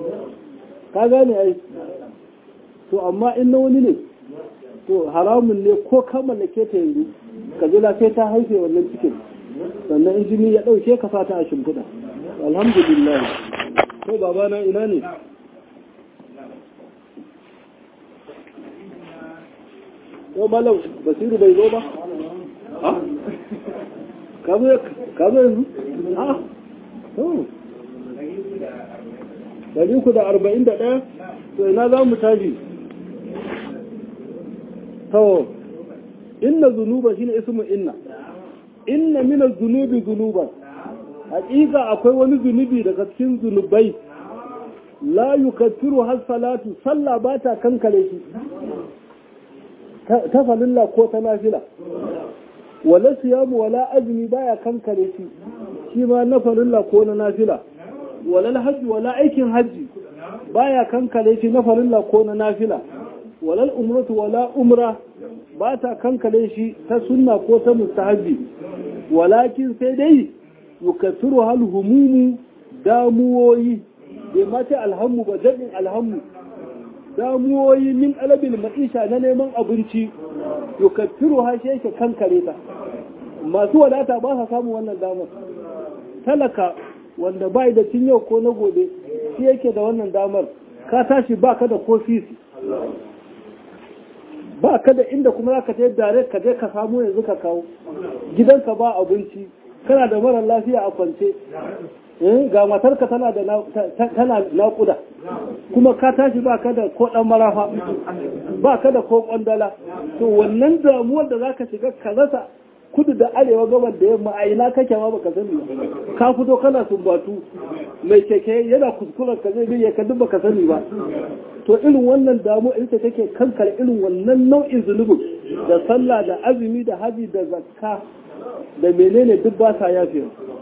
ka gane ai to amma in na wani ne to haramun ne ko ka mallake ta yanzu ka jira sai ta haife wannan cikin sannan in jini ya ɗauke ka fata a shimfiɗa alhamdulillah ko babana ina ne ko malam basiru bai zo ba ha ka zo yanzu ha to dari uku da arba'in da ɗaya to ina za mu tashi to inna zunuba shine ismu inna inna min az-zunubi zunuban haƙiƙa akwai wani zunubi daga cikin zunubai la yukaffiru has salatu sallah ba ta kankare shi ta falilla ko ta nafila wala siyamu wala azumi baya kankare shi shi ma na falilla ko na nafila walal hajji wala aikin hajji baya kankale shi na farilla ko na nafila walal umratu wala umra ba ta kankale shi ta sunna ko ta mustahabi walakin sai dai yukathiru hal humumu damuwoyi bai mace alhammu ba jaɗin alhammu damuwoyi min alabil ma'isha na neman abinci yukathiru ha shi yake kankare ta masu wadata ba sa samun wannan damar talaka wanda bai da cin yau ko na gobe shi yake da wannan damar ka tashi ba ka da kofisi ba ka da inda kuma za ka je dare ka je ka samu yanzu ka kawo gidanka ba abinci kana da mara lafiya a kwance ga matarka tana da tana naƙuda kuma ka tashi ba ka da ko ɗan marafa ba ka da ko ƙwandala to wannan damuwar da za ka shiga ka rasa kudu da arewa gabar da yamma a ina kake ma baka sani ka fito kana sumbatu mai keke yana kuskuren ka zai biya ka duk baka sani ba to irin wannan damu ita take kankar irin wannan nau'in zunubin da sallah da azumi da haji da zakka da menene duk ba sa yafe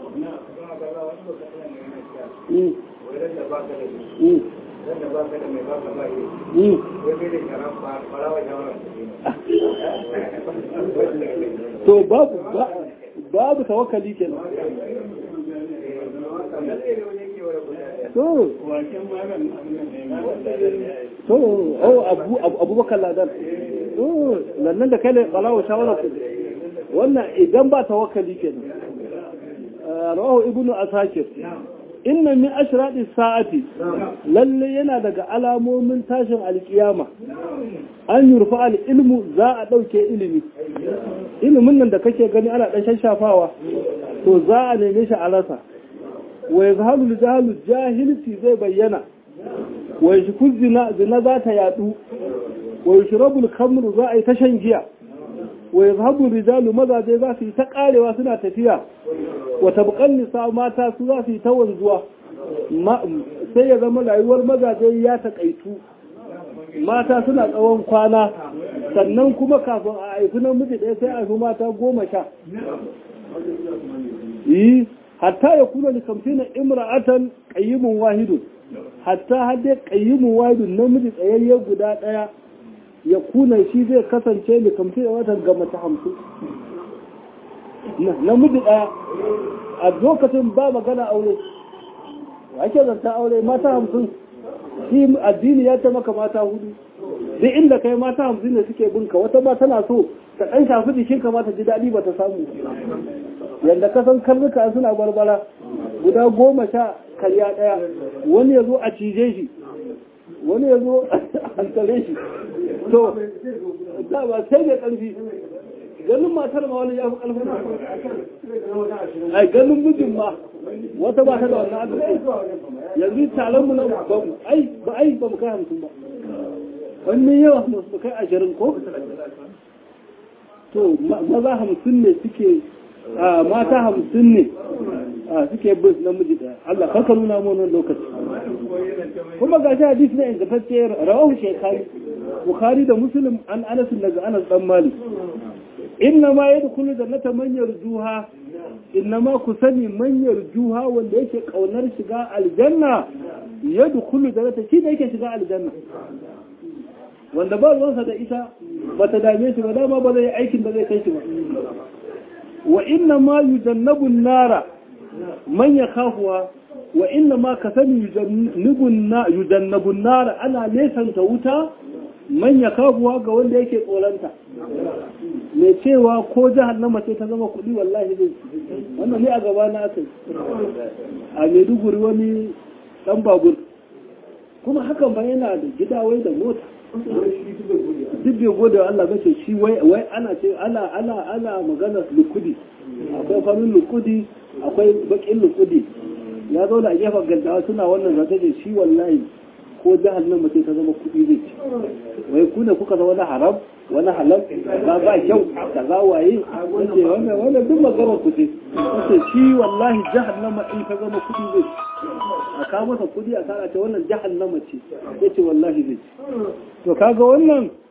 to babu babu tawakkali kenan to to oh abu abubakar ladan to lannan da kai ne balawo shawara ku wannan idan ba tawakkali kenan rawahu ibnu asakir inna min ashradi sa'ati lalle yana daga alamomin tashin alkiyama an yurfa al-ilmu za a dauke ilimi ilimin nan da kake gani ana dan shashafawa to za a neme shi a rasa wa yazhalu jahalu jahilci zai bayyana wa yashku zina zina za ta yadu wa yushrabu al-khamru za a yi ta shan giya wa yazhabu rijalu mazaje za su yi ta karewa suna tafiya wa tabqan nisa mata su za su yi ta wanzuwa sai ya zama rayuwar mazaje ya takaitu mata suna tsawon kwana sannan kuma kafin a haifi namiji ɗaya sai a haifi mata goma sha yi hatta ya kuna da kamfina imra'atan qayyimun wahidun hatta hadde qayyimun wahidun namiji tsayayye guda ɗaya ya kuna shi zai kasance da kamfina watan ga mace hamsin namiji ɗaya a lokacin ba magana aure ake zanta aure mata hamsin shi addini ya ta maka mata hudu duk inda kai mata hamsin ne suke binka wata ba tana so ta ɗan shafi jikin ka ta ji daɗi ba ta samu yadda ka san karnuka suna barbara guda goma sha karya ɗaya wani ya zo a cije shi wani ya zo a hankale shi to da ba sai da ƙarfi ganin matar ma wani ya fi ƙarfin ai ganin mijin ma wata ba ta da wannan arziki yanzu taron mu na ba ai ba ai ba mu kai hamsin ba wani yawa mu kai ashirin ko to maza hamsin ne suke mata hamsin ne suke bin namiji daya Allah karka nuna mu wannan lokaci kuma ga shi hadisi na ingantacce rawahu shaykhani bukhari da muslim an anas daga anas dan malik inna ma yadkhulu jannata man yarjuha inna ma ku sani man yarjuha wanda yake kaunar shiga aljanna yadkhulu jannata shi ne yake shiga aljanna wanda ba ruwansa da ita ba ta dame shi ba dama ba zai aikin da zai kai shi ba wa inna ma yujannabu nara man yakhafuha wa inna ma ka sani yujannabu nara ana nesanta wuta man yakhafuha ga wanda yake tsoranta mai cewa ko jahannama ce ta zama kuɗi wallahi zai wannan ne a gaba na aka a maiduguri wani ɗan babur kuma hakan ba yana da gida wai da mota duk bai gode wa Allah bace shi wai ana ce ana ana ana magana lukudi akwai farin lukudi akwai bakin lukudi ya zo da gefen gaddawa suna wannan zata da shi wallahi ko jahannama ce ta zama kuɗi zai ci wai ku ne kuka zama na haram wani halal ba ba kyau kaza waye wace wannan wannan duk maganar ku ce wace shi wallahi jahannama in ta zama kuɗi zai ci a kawo masa kuɗi a tsara ce wannan jahannama ce yace wallahi zai ci to kaga wannan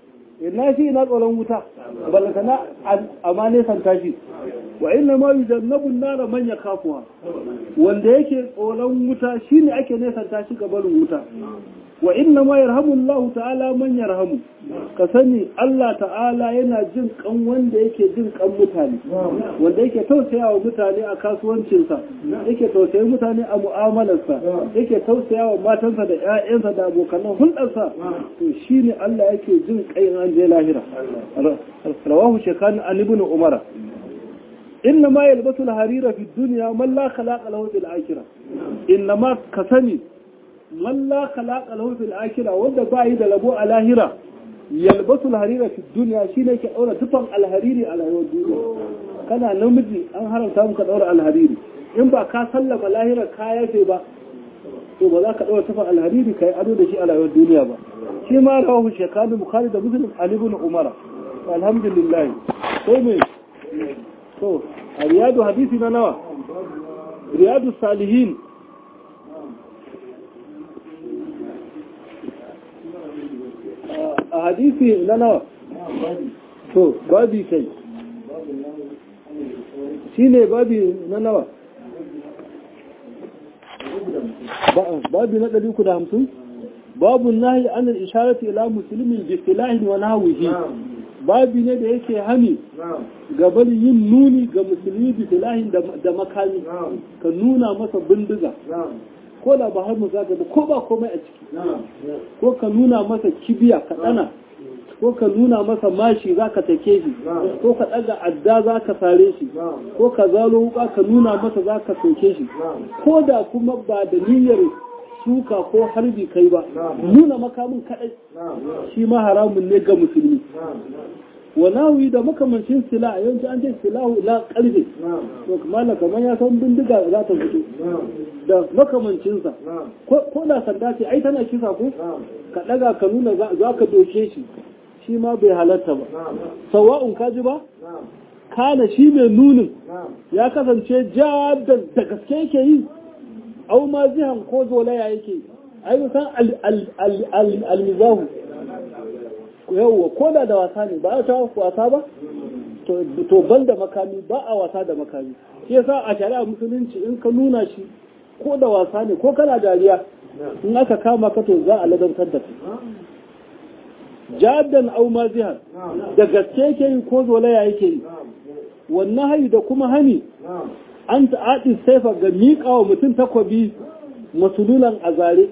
ina shi ina tsoron wuta balaka na amma ne san tashi wa inna ma yujannabu nara man yakafuha wanda yake tsoron wuta shine ake nesan tashi ga barin wuta wa inna ma yarhamu Allah ta'ala man yarhamu ka sani Allah ta'ala yana jin kan wanda yake jin kan mutane wanda yake tausaya wa mutane a kasuwancinsa yake tausaya mutane a mu'amalarsa yake tausaya wa matansa da ƴaƴansa da abokanan hulɗarsa to shine Allah yake jin kai an je lahira rawahu shekani an ibn umara inna ma yalbasu al-harira fi dunya man la khalaqa lahu fil akhirah inna ma kasani man la khalaqa lahu fil akhirah wanda ba yi da labo a lahira yalbasu al-harira fi dunya shine ke daura tufan al-hariri a rayuwar duniya kana namiji an haramta muka daura al-hariri in ba ka sallama lahira ka yafe ba to ba za ka daura tufan al-hariri kai ado da shi a rayuwar duniya ba shi ma rawahu shekadu bukhari da muslim ali ibn umara alhamdulillah sai me to a riyadu hadisi na nawa riyadu salihin a hadisi na nawa to babi kai shi ne babi na nawa babi na ɗari da hamsin babu nahi an al-isharati ila muslimin bi silahin wa nahwihi babi ne da yake hani ga bari yin nuni ga musulmi bi silahin da makami ka nuna masa bindiga ko da ba har mu zaka ba ko ba komai a ciki ko ka nuna masa kibiya ka dana ko ka nuna masa mashi za ka take shi ko ka ɗaga adda za ka sare shi ko ka zalo wuka ka nuna masa za ka soke shi ko da kuma ba da niyyar suka ko harbi kai ba nuna makamin kaɗai shi ma haramun ne ga musulmi walawi da makamancin sila yawanci an ce silahu la karfe to kamar kamar ya san bindiga za ta fito da makamancinsa ko da sanda ce ai tana kisa ko ka ɗaga ka nuna za ka doke shi shi ma bai halatta ba sawa'un kaji ba kana shi mai nunin ya kasance ja da gaske yake yi au ma zihan ko zolaya yake ai san almizahu yawwa ko da da wasa ne ba a ta wasa ba to ban da makami ba a wasa da makami shi yasa a shari'a musulunci in ka nuna shi ko da wasa ne ko kana dariya in aka kama ka to za a ladantar da kai jaddan au mazihan da gaske yake yi ko zolaya yake yi wannan hayi da kuma hani an ta'adi saifa ga miƙa wa mutum takwabi masululan a zare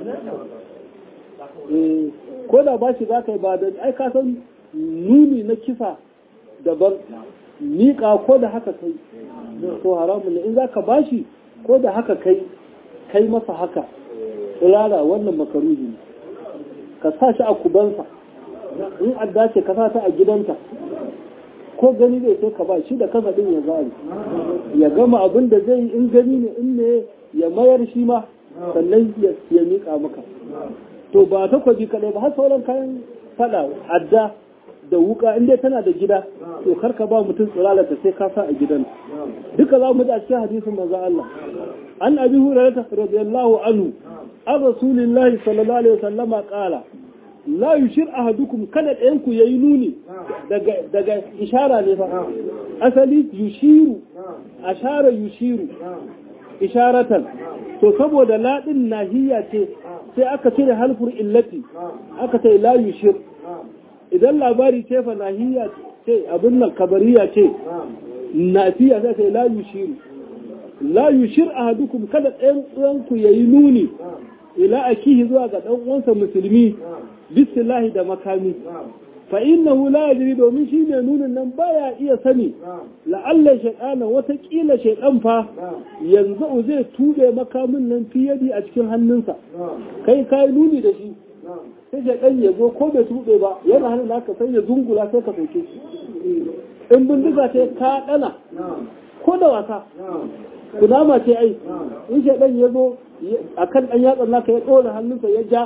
ko da ba shi za ka yi ba da ai ka san nuni na kisa daban miƙa ko da haka kai to haramun ne in za ka ba shi ko da haka kai kai masa haka tsirara wannan makaruhi ne ka sa shi a kubansa in adda ce ka sa ta a gidanta ko gani zai sai ka ba shi da kasa din ya zari ya gama abin da zai in gani ne in ne ya mayar shi ma sannan ya miƙa maka to ba ta kwabi kaɗai ba har sauran kayan fada adda da wuka in dai tana da gida to karka ba mutum tsirala ta sai ka sa a gidan duka za mu ji a cikin hadisin manzo Allah an abi hurairah radiyallahu anhu an rasulillahi sallallahu alaihi wasallama qala la yushir ahadukum kada ɗayan ku yayi nuni daga daga ishara ne fa asali yushiru ashara yushiru isharatan to saboda ladin nahiya ce sai aka cire halfur illati aka ce la yushir idan labari ce fa nahiya ce abin nan kabariya ce nafiya sai sai la yushiru la yushir ahadukum kada ɗayan uwanku yayi nuni ila akihi zuwa ga dan uwansa musulmi bisillahi da makami fa innahu la yadri domin shi ne nunin nan baya iya sani la'alla shaytana wata kila shaytan fa yanzu zai tube makamin nan fi yadi a cikin hannunsa kai kai nuni da shi sai shaytan ya zo ko bai tube ba yana hannun naka sai ya zungula sai ka soke shi in bindiga ce ka dana ko da wasa kunama ce ai in shaytan ya zo akan dan yatsan naka ya dora hannunsa ya ja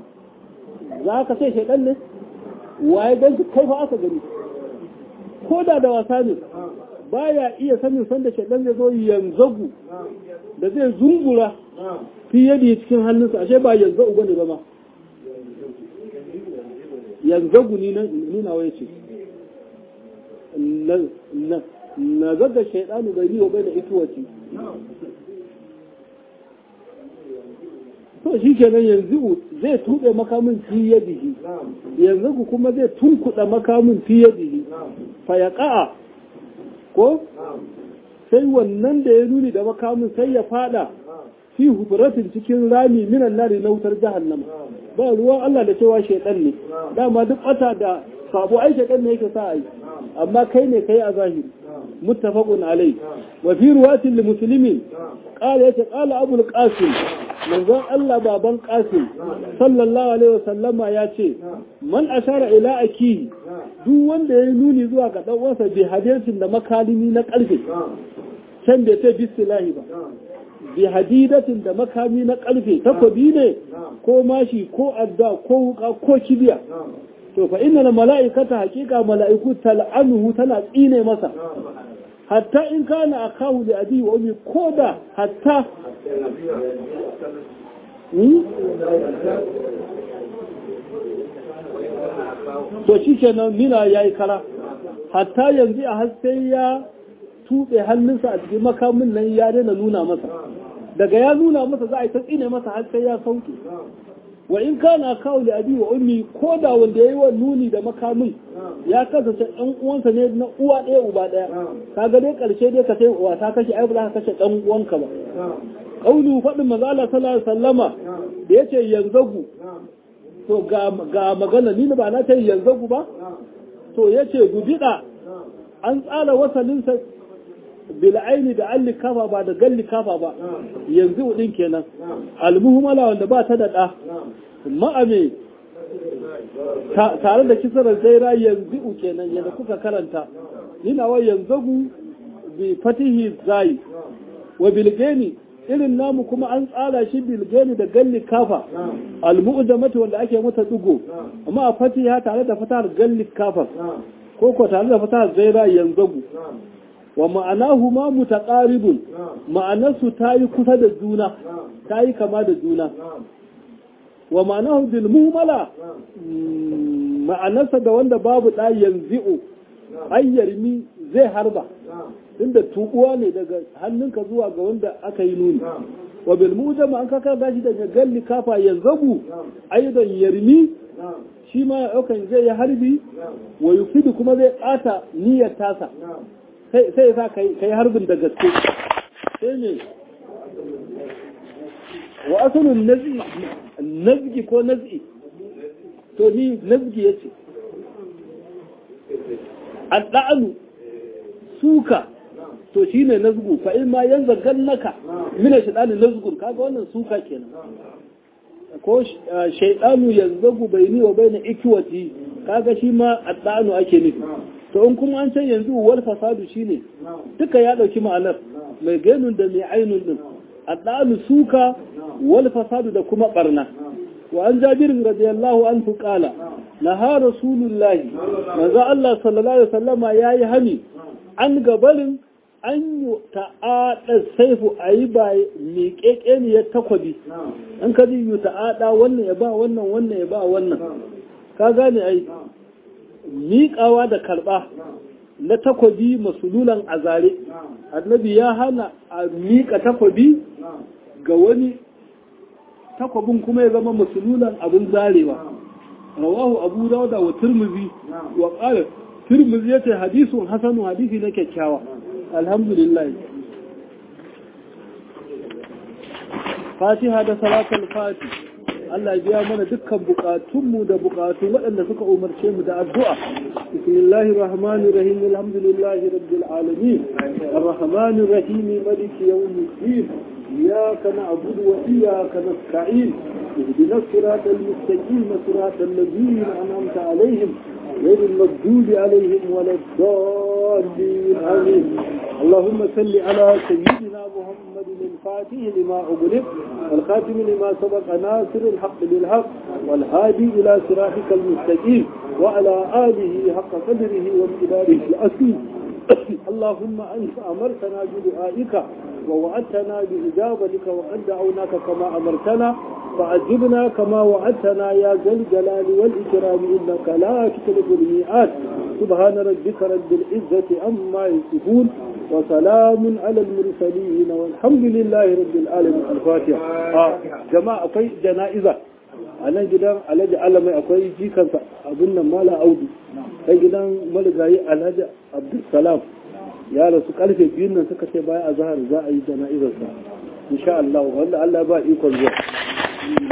za ka sai shaidan ne waye gan kai fa aka gani ko da da wasa ne baya iya sanin sanda shaidan zai zo yanzagu da zai zungura fi yadda cikin hannunsa ashe ba yanzu uba ne ba ma yanzagu ni na waye ce na zaga shaidanu bai wa bai da ituwaci to shi kenan yanzu zai tuɓe makamin fi yadihi yanzu kuma zai tunkuɗa makamin fi yadihi fa ya ƙa'a ko sai wannan da ya nuni da makamin sai ya fada fi hufuratin cikin rami minan nari na wutar jahannama ba ruwan Allah da cewa shaidan ne dama duk wata da sabo ai shaidan ne yake sa ai amma kai ne kai a zahiri muttafaqun alai wa fi ruwatin li muslimin qala yace qala abul qasim manzon Allah baban qasim sallallahu alaihi wasallama ya ce man ashara ila aki duk wanda ya nuni zuwa ga dan uwansa bi hadisin da makalimi na karfe can bai ce bismillahi ba bi hadidatin da makami na karfe takobi ne ko mashi ko adda ko wuka ko kibiya to fa inna mala'ikata haqiqa mala'iku tal'anuhu tana tsine masa hatta in kana akahu li abi wa ummi koda hatta to shi kenan nina yayi kara hatta yanzu a haske ya tuɓe hannunsa a cikin makamin nan ya daina nuna masa daga ya nuna masa za a yi ta tsine masa har sai ya sauke wa in kana kawo da abi wa ummi ko da wanda ya yi wa nuni da makamin ya kasance ɗan uwansa ne na uwa ɗaya uba ɗaya kaga dai ƙarshe dai ka sai uwa ta kashe ai ba za ka kashe ɗan uwanka ba kaulu faɗin maza Allah sallallahu alaihi wasallama da yace yanzagu to ga ga magana ni ba na ce yanzagu ba to yace gudida an tsara wasalinsa bil'aini da alli kafa ba da galli kafa ba yanzu din kenan almuhmala wanda ba ta da ɗa ma'ame tare da kisarar zaira yanzu kenan yadda kuka karanta nina wa yanzu bi fatihi zai wa bilgeni irin namu kuma an tsara shi bilgeni da galli kafa almu'jamati wanda ake mata dugo amma a fatiha tare da fatar galli kafa ko ko tare da fatar zaira yanzu wa ma'anahu ma mutaqaribun ma'anarsu ta yi kusa da juna ta yi kama da juna wa ma'anahu bil muhmala ma'anarsa da wanda babu da yanzi'u ayyarmi zai harba inda tubuwa ne daga hannunka zuwa ga wanda aka yi nuni wa bil mujama an kaka gashi daga galli kafa yanzabu aidan yarmi shi ma yaukan zai yi harbi wa yufidu kuma zai ɓata niyyar tasa sai sa ka yi harbin da gaske sai ne wa asalin nazgi ko nazgi to ni nazgi ya ce adda'anu suka to shi ne nazgu fa in ma yan zargan naka mina shaɗanin nazgun kaga wannan suka kenan ko shaidanu yanzagu bai ni wa bai na ikiwati kaga shi ma adda'anu ake nufi to in kuma an can yanzu wal fasadu shine duka ya dauki ma'anar mai gainun da mai ainun din addalu suka wal fasadu da kuma barna wa an jabir radiyallahu anhu qala naha rasulullah manzo Allah sallallahu alaihi wasallama yayi hani an gabarin an yi ta'ada saifu ayi ba miƙeƙeniyar takwabi an ka ji yi ta'ada wannan ya ba wannan wannan ya ba wannan ka gane ai miƙawa da karɓa na takwabi masululan a zare annabi ya hana a miƙa takwabi ga wani takwabin kuma ya zama masululan abin zarewa rawahu abu dauda wa turmuzi wa ƙara turmuzi ya ce hadisun hasanu hadisi na kyakkyawa alhamdulillah fatiha da salatul fati Allah biya mana dukkan bukatunmu da bukatun waɗanda suka umarce mu da addu'a. Bismillahir Rahmanir Rahim Alhamdulillahi Rabbil Alamin. Ar-Rahmanir Rahim Maliki Yawmiddin. Iyyaka na'budu wa iyyaka nasta'in. اهدنا الصراط المستقيم صراط الذين أنعمت عليهم غير المغضوب عليهم ولا الضالين آمين اللهم صل على سيدنا محمد الفاتح لما أغلق والخاتم لما سبق ناصر الحق بالحق والهادي إلى صراطك المستقيم وعلى آله حق قدره وامتداره الأصيل اللهم أنت أمرتنا بدعائك ووعدتنا بإجابتك وقد دعوناك كما أمرتنا فعجبنا كما وعدتنا يا ذا الجلال والإكرام إنك لا تخلف الميعاد سبحان ربك رب العزة عما يصفون وسلام على المرسلين والحمد لله رب العالمين الفاتحة آه جماعة في جنائزة a nan gidan alhaji alamai akwai jikansa abin nan mala audu kai gidan marigayi alhaji abdulsalam ya rasu karfe biyun nan suka ce baya a zahar za a yi jana'izarsa insha Allah wanda Allah ba ikon zuwa